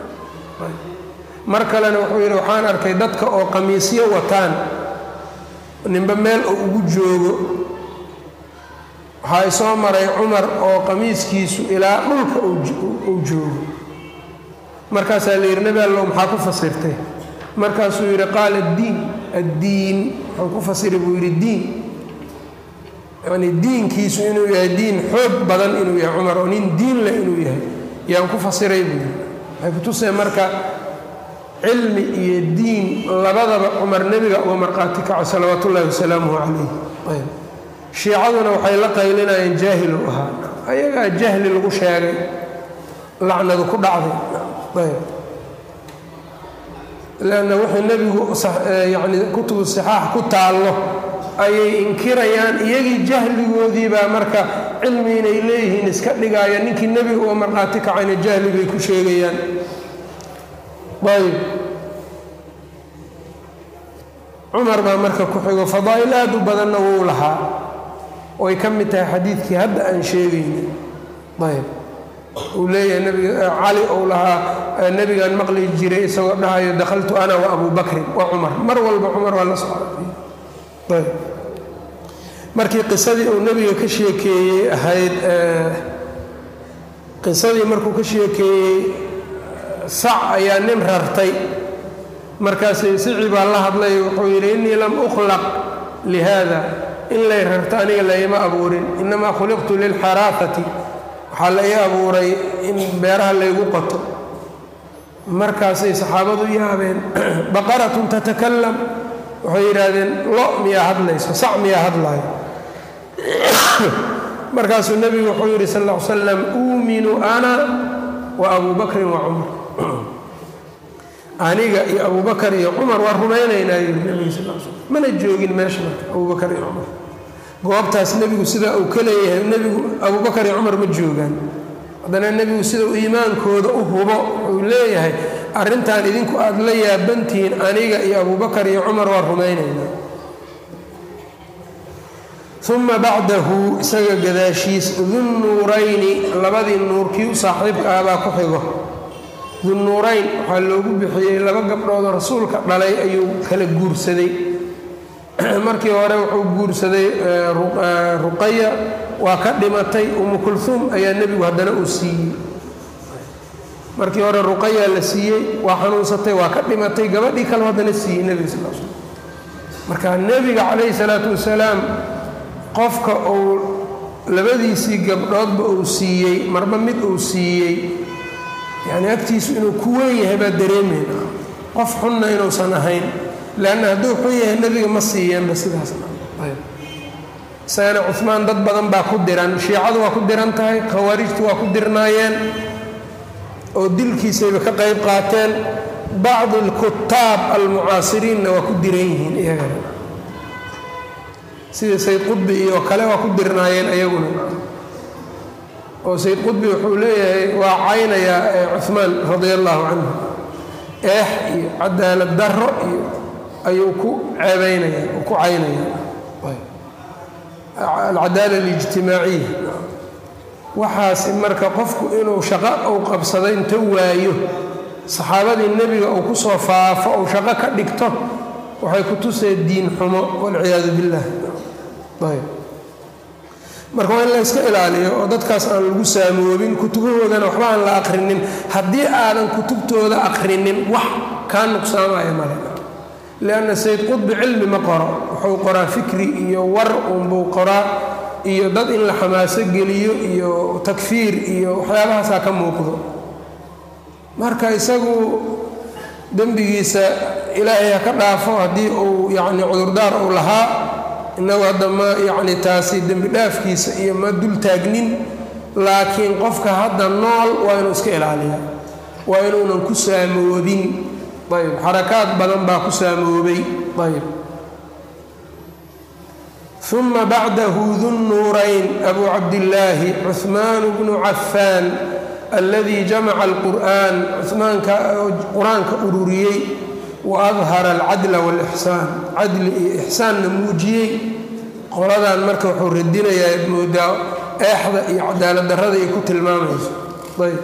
mar kalena wuxuu yidhi waxaan arkay dadka oo qamiisyo wataan ninba meel oo ugu joogo waxaa isoo maray cumar oo qamiiskiisu ilaa dhulka uu joogo markaasaa la yidhi nebi allow maxaa ku fasirtay markaasuu yidhi qaala addiin addiin waxaan ku fasiri buu yidhi diin yacnii diinkiisu inuu yahay diin xoog badan inuu yahay cumar oo nin diin leh inuu yahay yaan ku fasiray buu yidhi waxay kutusee marka cilmi iyo diin labadaba cumar nebiga uga marqaati kaco salawaat ullaahi wasalaamuhu calayh ayb shiicaduna waxay la qaylinayeen jaahilu ahaa ayagaa jahli lagu sheegay lacnadu ku dhacday ayb leanna wixii nebigu yacni kutubu sixaax ku taallo ayay inkirayaan iyagii jahligoodii baa marka cilmi inay leeyihiin iska dhigaaya ninkii nebiga uga marqaati kacayna jahli bay ku sheegayaan ayb cumar baa marka ku xigo fadaa'il aad u badanna wuu lahaa oay ka mid tahay xadiidkii hadda aan sheegayna ayb uu leeyahay nabiga cali ou lahaa nebigaan maqli jiray isagoo dhahayo dakhaltu ana wa abu bakrin wa cumar mar walba cumar waa la socday ayb markii qisadii uu nebiga ka sheekeeyey ahayd qisadii markuu ka sheekeeyey sac ayaa nin rartay markaasay sicii baa la hadlay wuxuu yidhi innii lam ukhlaq lihada in lay rarto aniga layma abuurin innamaa khuliqtu lilxaraafati waxaa la ii abuuray in beeraha laygu qato markaasay saxaabadu yaabeen baqaratun tatakalam waxay yidhaahdeen lo miyaa hadlayso sac miyaa hadlaayo markaasuu nebigu wuxuu yidhi sal ll ly slam uuminu ana wa abuu bakrin wa cumar aniga iyo abubakar iyo cumar waa rumaynaynaa yidhi nebigu sal l slam mana joogin meesha marka abubakar iyo cumar goobtaas nebigu sidaa uu ka leeyahay nebigu abubakar iyo cumar ma joogaan haddana nebigu sida uu iimaankooda u hubo uu leeyahay arrintan idinku aada la yaabantihiin aniga iyo abubakar iyo cumar waa rumaynaynaa uma bacdahu isaga gadaashiis dunnuurayni labadii nuurkii u saaxiibka ah baa ku xigo dunnuurayn waxaa loogu bixiyey laba gabdhoodoo rasuulka dhalay ayuu kala guursaday markii hore wuxuu guursaday ruqaya waa ka dhimatay umu kulhuum ayaa nebigu haddana uu siiyey markii hore ruqaya la siiyey waa xanuunsatay waa ka dhimatay gabadhii kale haddana siiyey nebiga sal slam marka nebiga calayhi salaatu wasalaam qofka uu labadiisii gabdhoodba uu siiyey marba mid uu siiyey yacni agtiisu inuu ku weyn yahay baa dareemayna qof xunna inuusan ahayn leanna hadduu xun yahay nebiga ma siiyeenba sidaasna isagana cumaan dad badan baa ku diran shiicadu waa ku diran tahay khawaarijtu waa ku dirnaayeen oo dilkiisayba ka qayb qaateen bacdi alkutaab almucaasiriinna waa ku diran yihiin iyagana sida sayd qudbi iyo kale waa ku dirnaayeen iyaguna oo sayd qudbi wuxuu leeyahay waa caynayaa cumaan radia allaahu canhu eex iyo cadaalad darro iyo ayuu ku ceebaynaya uu ku caynaya alcadaala alijtimaaciya waxaasi marka qofku inuu shaqo uu qabsado inta waayo saxaabadii nebiga uu kusoo faafo uu shaqo ka dhigto waxay ku tusee diin xumo walciyaadu billah ayb marka waa in la yska ilaaliyo oo dadkaas aan lagu saamoobin kutubahoodana waxba aan la aqrinin haddii aadan kutubtooda aqrinin wax kaa nuqsaamaya male lianna sayd qudbi cilmi ma qoro wuxuu qoraa fikri iyo war unbuu qoraa iyo dad in la xamaaso geliyo iyo takfiir iyo waxyaabahaasaa ka muuqdo marka isagu dembigiisa ilaahay ha ka dhaafo haddii uu yacni cudurdaar uu lahaa innagu hadda ma yacni taasi dembi dhaafkiisa iyo ma dul taagnin laakiin qofka hadda nool waa inuu iska ilaaliyaa waa inuunan ku saamoobin ayb xarakaad badan baa ku saamoobay ayb uma bacdahu dunnuurayn abu cabdillaahi cuhmaan bnu cafaan alladii jamaca alqur'aan cuhmaanka qur-aanka ururiyey wa adhara alcadla waalixsaan cadli iyo ixsaanna muujiyey qoladan marka wuxuu radinayaa moodaa eexda iyo cadaalad darrada ay ku tilmaamayso ayb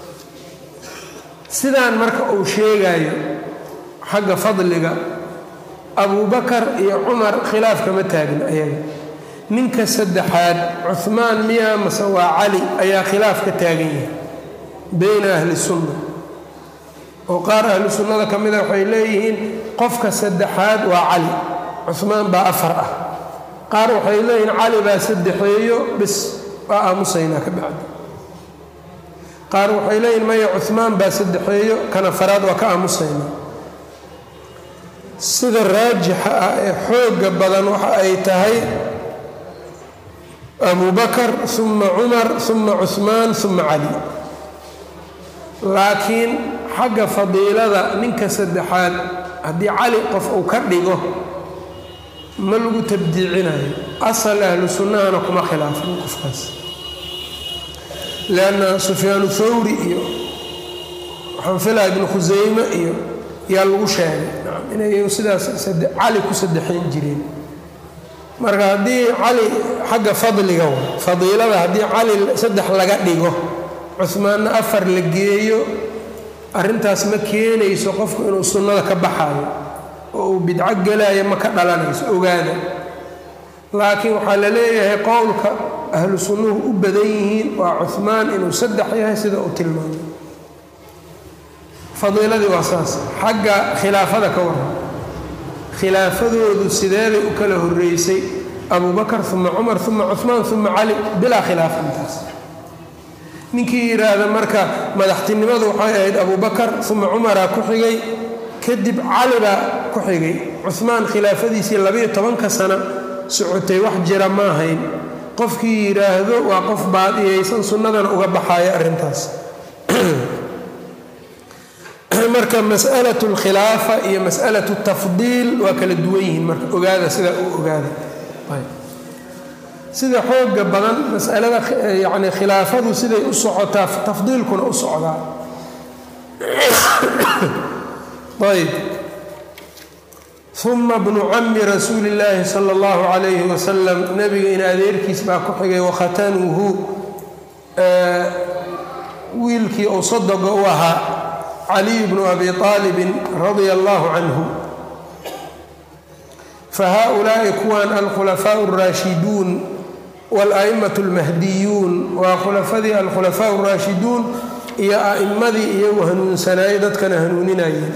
sidaan marka uu sheegayo xagga fadliga abubakar iyo cumar khilaaf kama taagin ayaga ninka saddexaad cuhmaan miyaa mase waa cali ayaa khilaaf ka taagan yahay beyna ahli sunna oo qaar ahlu sunnada ka mida waxay leeyihiin qofka saddexaad waa cali cuhmaan baa afar ah qaar waxay leeyihiin cali baa saddexeeyo bis waa aamusaynaa ka bacdi qaar waxay leeyihin maya cuhmaan baa saddexeeyo kan afaraad waa ka aamusaynaa sida raajixa ah ee xoogga badan waxa ay tahay abu bakar uma cumar uma cuhmaan uma cali laakiin xagga fadiilada ninka saddexaad haddii cali qof uu ka dhigo ma lagu tabdiicinayo asal ahlu sunnahana kuma khilaafin qofkaas lianna sufyaanu thawri iyo waxaan filaa ibnu khusayme iyo yaa lagu sheegay inay sidaas cali ku saddexayn jireen marka haddii cali xagga fadliga wa fadiilada haddii cali saddex laga dhigo cuhmaanna afar la geeyo arrintaas ma keenayso qofku inuu sunnada ka baxayo oo uu bidco gelaayo ma ka dhalanayso ogaada laakiin waxaa la leeyahay qowlka ahlu sunnuhu u badan yihiin waa cuhmaan inuu saddex yahay sida uu tilmaamay fadiiladii waa saas xagga khilaafada ka waran khilaafadoodu sideebay u kala horreysay abubakar uma cumar uma cuhmaan uma cali bilaa khilaafa intaas ninkii yidhaahda marka madaxtinimadu waxay ahayd abubakar uma cumaraa ku xigay kadib cali baa ku xigay cuhmaan khilaafadiisii labayo tobanka sano socotay wax jira ma ahayn qofkii yidhaahdo waa qof baadiyaysan sunnadana uga baxayo arrintaas marka mas'alatu alkhilaafa iyo mas'alatu tafdiil waa kala duwan yihiin marka ogaada sidaa u ogaada sida xooga badan masalada yani khilaafadu siday u socotaa tafdiilkuna u socdaa ayb uma bnu cami rasuuli اllaahi salى اllahu calayhi wasalam nebiga in adeerkiis baa ku xigay wakhatanuhu wiilkii ou sodoga u ahaa caliy bnu abi aalibin radia allahu canhu fahaؤulaaءi kuwan alkhulafaaء اraashiduun wاlأئmaة اlmahdiyuun waa khulafadii alkhulafaaء اraashiduun iyo a'immadii iyagu hanuunsanaayey dadkana hanuuninayeen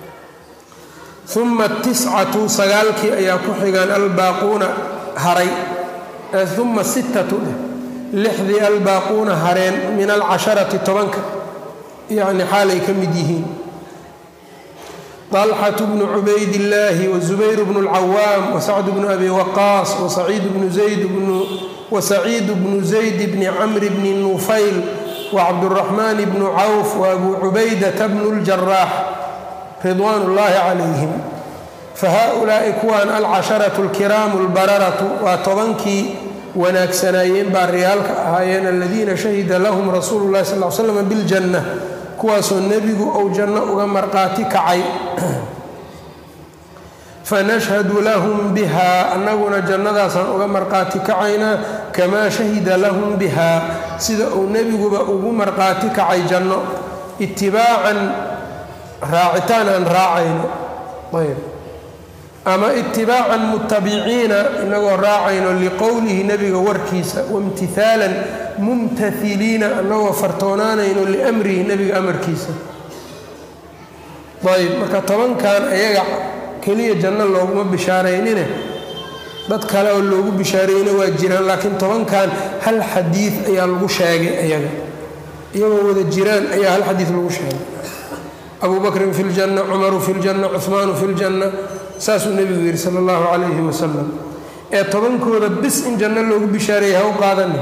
uma tiscatu sagaalkii ayaa ku xigaan albaaquuna haray uma sittatu dheh lixdii albaaquuna hareen min alcasharati tobanka yacni xaalay ka mid yihiin طalxaة bnu cubayd illaahi wazubayr bnu اlcawaam wasacd bnu abi waqaas wasaciid bnu zayd bni camri bni nufayl wacabduraxmaan bnu cawf waabuu cubaydata bnu اljaraax ridwaan اllahi calayhim fahaؤulaa'i kuwan alcasharaةu اlkiraamu اlbararatu waa tobankii wanaagsanaayeen baariyaalka ahaayeen aladiina shahida lahum rasuulu اllahi sal l slam biاljanna kuwaasoo nebigu ou janno uga marqaati kacay fanashhadu lahum biha annaguna jannadaasaan uga marqaati kacaynaa kamaa shahida lahum biha sida uu nebiguba ugu marqaati kacay janno itibaacan raacitaan aan raacayno ayb ama itibaacan mutabiciina inagoo raacayno liqowlihi nebiga warkiisa waimtihaalan mumtailiina anagoo fartoonaanayno liamrihi nebiga amarkiisa ayb marka tobankan ayaga keliya janno looguma bishaaraynine dad kale oo loogu bishaarayna waa jiraan laakiin tobankan hal xadiid ayaa lagu sheegay ayaga iyagoo wada jiraan ayaa hal xadiid lagu sheegay abu bakrin fi ljanna cumaru fi ljanna cuhmaanu fi ljanna saasuu nebigu yidhi sala allahu calayhi wasalam ee tobankooda bis in janno loogu bishaareeyay ha u qaadanin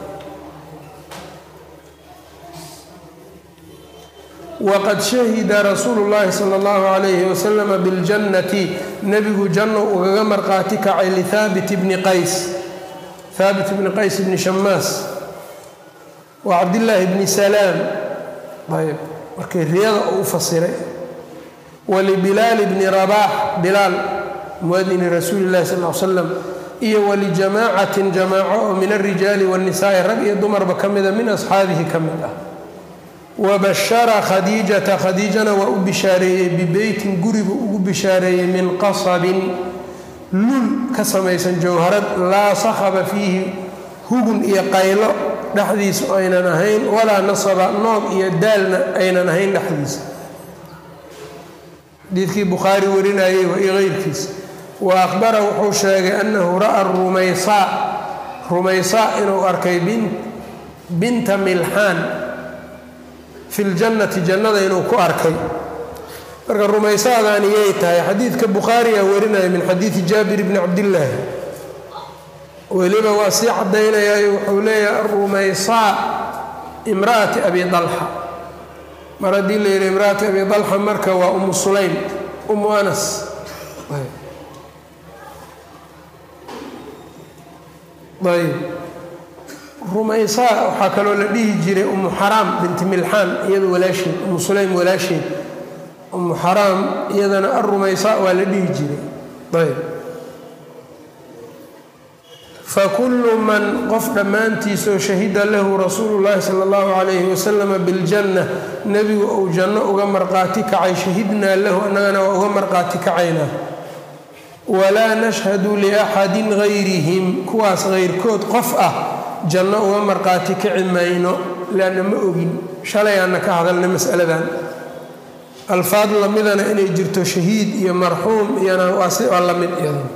waqad shahida rasuulu llaahi sala allahu calayhi wasalama biاljannati nebigu janno ugaga marqaati kacay lihaabit bni qays haabit bni qays bni shamaas wa cabdillaahi bni salaam ayb markay riyada uu fasiray walibilaali bni rabaax bilaal muadini rasuuli llahi sal l slam iyo walijamaacatin jamaaco oo min alrijaali waannisaai rag iyo dumarba ka mida min asxaabihi ka mid ah wabashara khadiijata khadiijana waa u bishaareeyey bibeytin guribu ugu bishaareeyey min qasabin lul ka samaysan jowharad laa sakhaba fiihi hugun iyo qaylo dhexdiisu aynan ahayn walaa nasaba noob iyo daalna aynan ahayn dhexdiisa xadiidkii bukhaari warinayey wa iyo keyrkiisa wa akhbara wuxuu sheegay annahu ra'a rumaysaa rumaysaa inuu arkay binta milxaan fi ljannati jannada inuu ku arkay marka rumaysaadaani yay tahay xadiidka bukhaariyaa warinaya min xadiidi jaabir bni cabdillaahi weliba waa sii caddaynayaayo wuxuu leeyahay arumaysaa imra'ati abi dalxa mar haddii la yidhi imra'ati abi dalxa marka waa umu sulaym umu anas ayb rumaysaa waxaa kaloo la dhihi jiray umu xaraam binti milxaan iyada walaasheed umu sulaym walaasheed umu xaraam iyadana arumaysaa waa la dhihi jiray ayb fakullu man qof dhammaantiisoo shahida lahu rasuulu llaahi sala allahu calayhi wasalama biljanna nebigu uu janno uga marqaati kacay shahidnaa lahu annagana waa uga marqaati kacaynaa walaa nashhadu liaxadin gayrihim kuwaas kayrkood qof ah janno uga marqaati kici mayno leanna ma ogin shalay aanna ka hadalnay masaladan alfaad lamidana inay jirto shahiid iyo marxuum iyana waa la mid iyada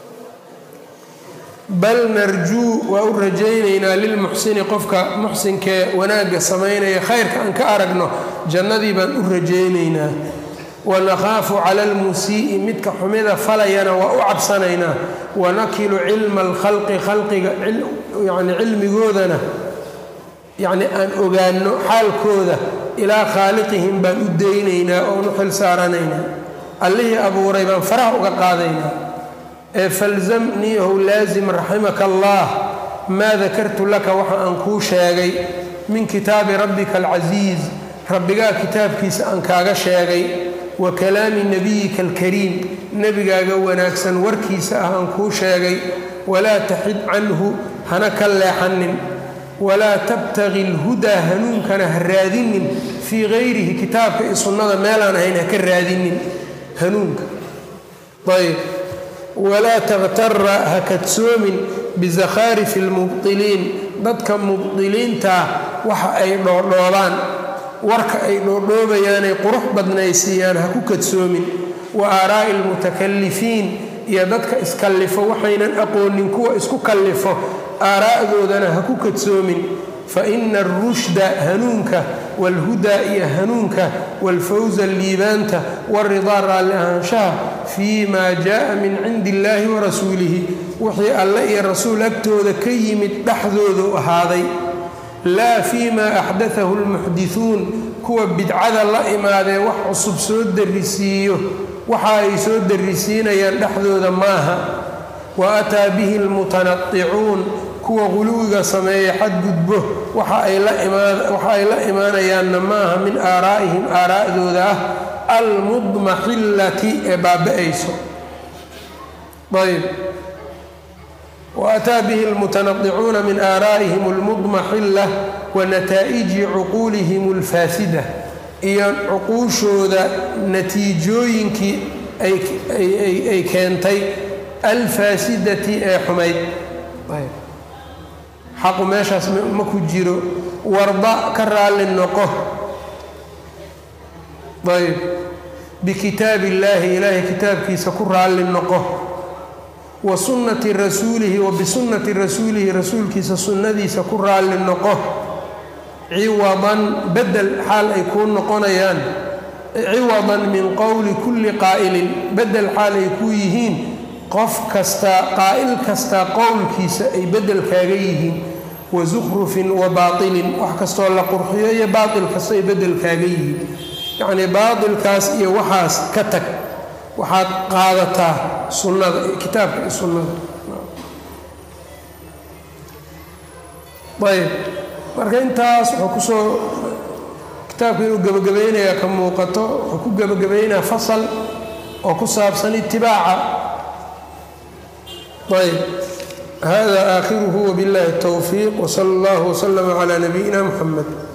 bal narjuu waa u rajaynaynaa lilmuxsini qofka muxsinkee wanaagga samaynaya khayrka aan ka aragno jannadii baan u rajaynaynaa wanakhaafu cala almusii'i midka xumida falayana waa u cabsanaynaa wanakilu cilma alkhalqi khalqiga yani cilmigoodana yacni aan ogaano xaalkooda ilaa khaaliqihim baan u daynaynaa oon u xil saaranaynaa allihii abuuray baan faraha uga qaadaynaa ee falzamniihow laasim raximaka allah maa dakartu laka waxa aan kuu sheegay min kitaabi rabbika alcasiiz rabbigaa kitaabkiisa aan kaaga sheegay wa kalaami nebiyika alkariim nebigaaga wanaagsan warkiisa ah aan kuu sheegay walaa taxid canhu hana ka leexanin walaa tabtagi lhudaa hanuunkana ha raadinin fii gayrihi kitaabka iyo sunnada meelaan ahayn ha ka raadinin hanuunka ayb walaa takhtara ha kadsoomin bisakhaarifi lmubdiliin dadka mubdiliintaa waxa ay dhoodhoobaan warka ay dhoodhoobayaanay qurux badnaysiiyaan ha ku kadsoomin wa aaraa'i almutakalifiin iyo dadka iskallifo waxaynan aqoonin kuwa isku kallifo aaraa'doodana ha ku kadsoomin fa ina arushda hanuunka waalhudaa iyo hanuunka waalfawsa liibaanta waalridaa raalli ahaanshaha fii maa jaa'a min cindi illaahi wa rasuulihi wixii alle iyo rasuul agtooda ka yimid dhexdoodu ahaaday laa fii maa axdatahu lmuxdisuun kuwa bidcada la imaadee wax cusub soo darisiiyo waxa ay soo darisiinayaan dhexdooda maaha wa ataa bihi almutanadicuun kuwa quluwiga sameeya xadgudbo waxa ay la imaanayaanna maaha min aaraa'ihim aaraa'dooda ah almudmaxillati ee baaba-ayso ayb waataa bihi almutanadicuuna min aaraa'ihim almudmaxilla wa nataa'iji cuquulihim alfaasida iyo cuquushooda natiijooyinkii ay keentay alfaasidati ee xumayd xaqu meeshaas ma ku jiro warda ka raalli noqo ayb bikitaab illaahi ilaahay kitaabkiisa ku raalli noqo wa sunnati rasuulihi wa bisunnati rasuulihi rasuulkiisa sunnadiisa ku raalli noqo ciwadan bedel xaal ay kuu noqonayaan ciwadan min qowli kulli qaa'ilin bedel xaal ay kuu yihiin qof kastaa qaa'il kastaa qowlkiisa ay bedel kaaga yihiin wa sukhrufin wa baatilin wax kastoo la qurxiyo iyo baatil kasta ay bedel kaaga yihiin yacnii baatilkaas iyo waxaas ka tag waxaad qaadataa sunnada kitaabka iyo sunnada ayb marka intaas wuxuu kusoo kitaabka inuu gebagabaynayaa ka muuqato wuxuu ku gebagabaynayaa fasal oo ku saabsan itibaaca ayb hada aakhiruhu wbiاllahi الtowfiiq wsala اllah wslama clى nabiyina mxamed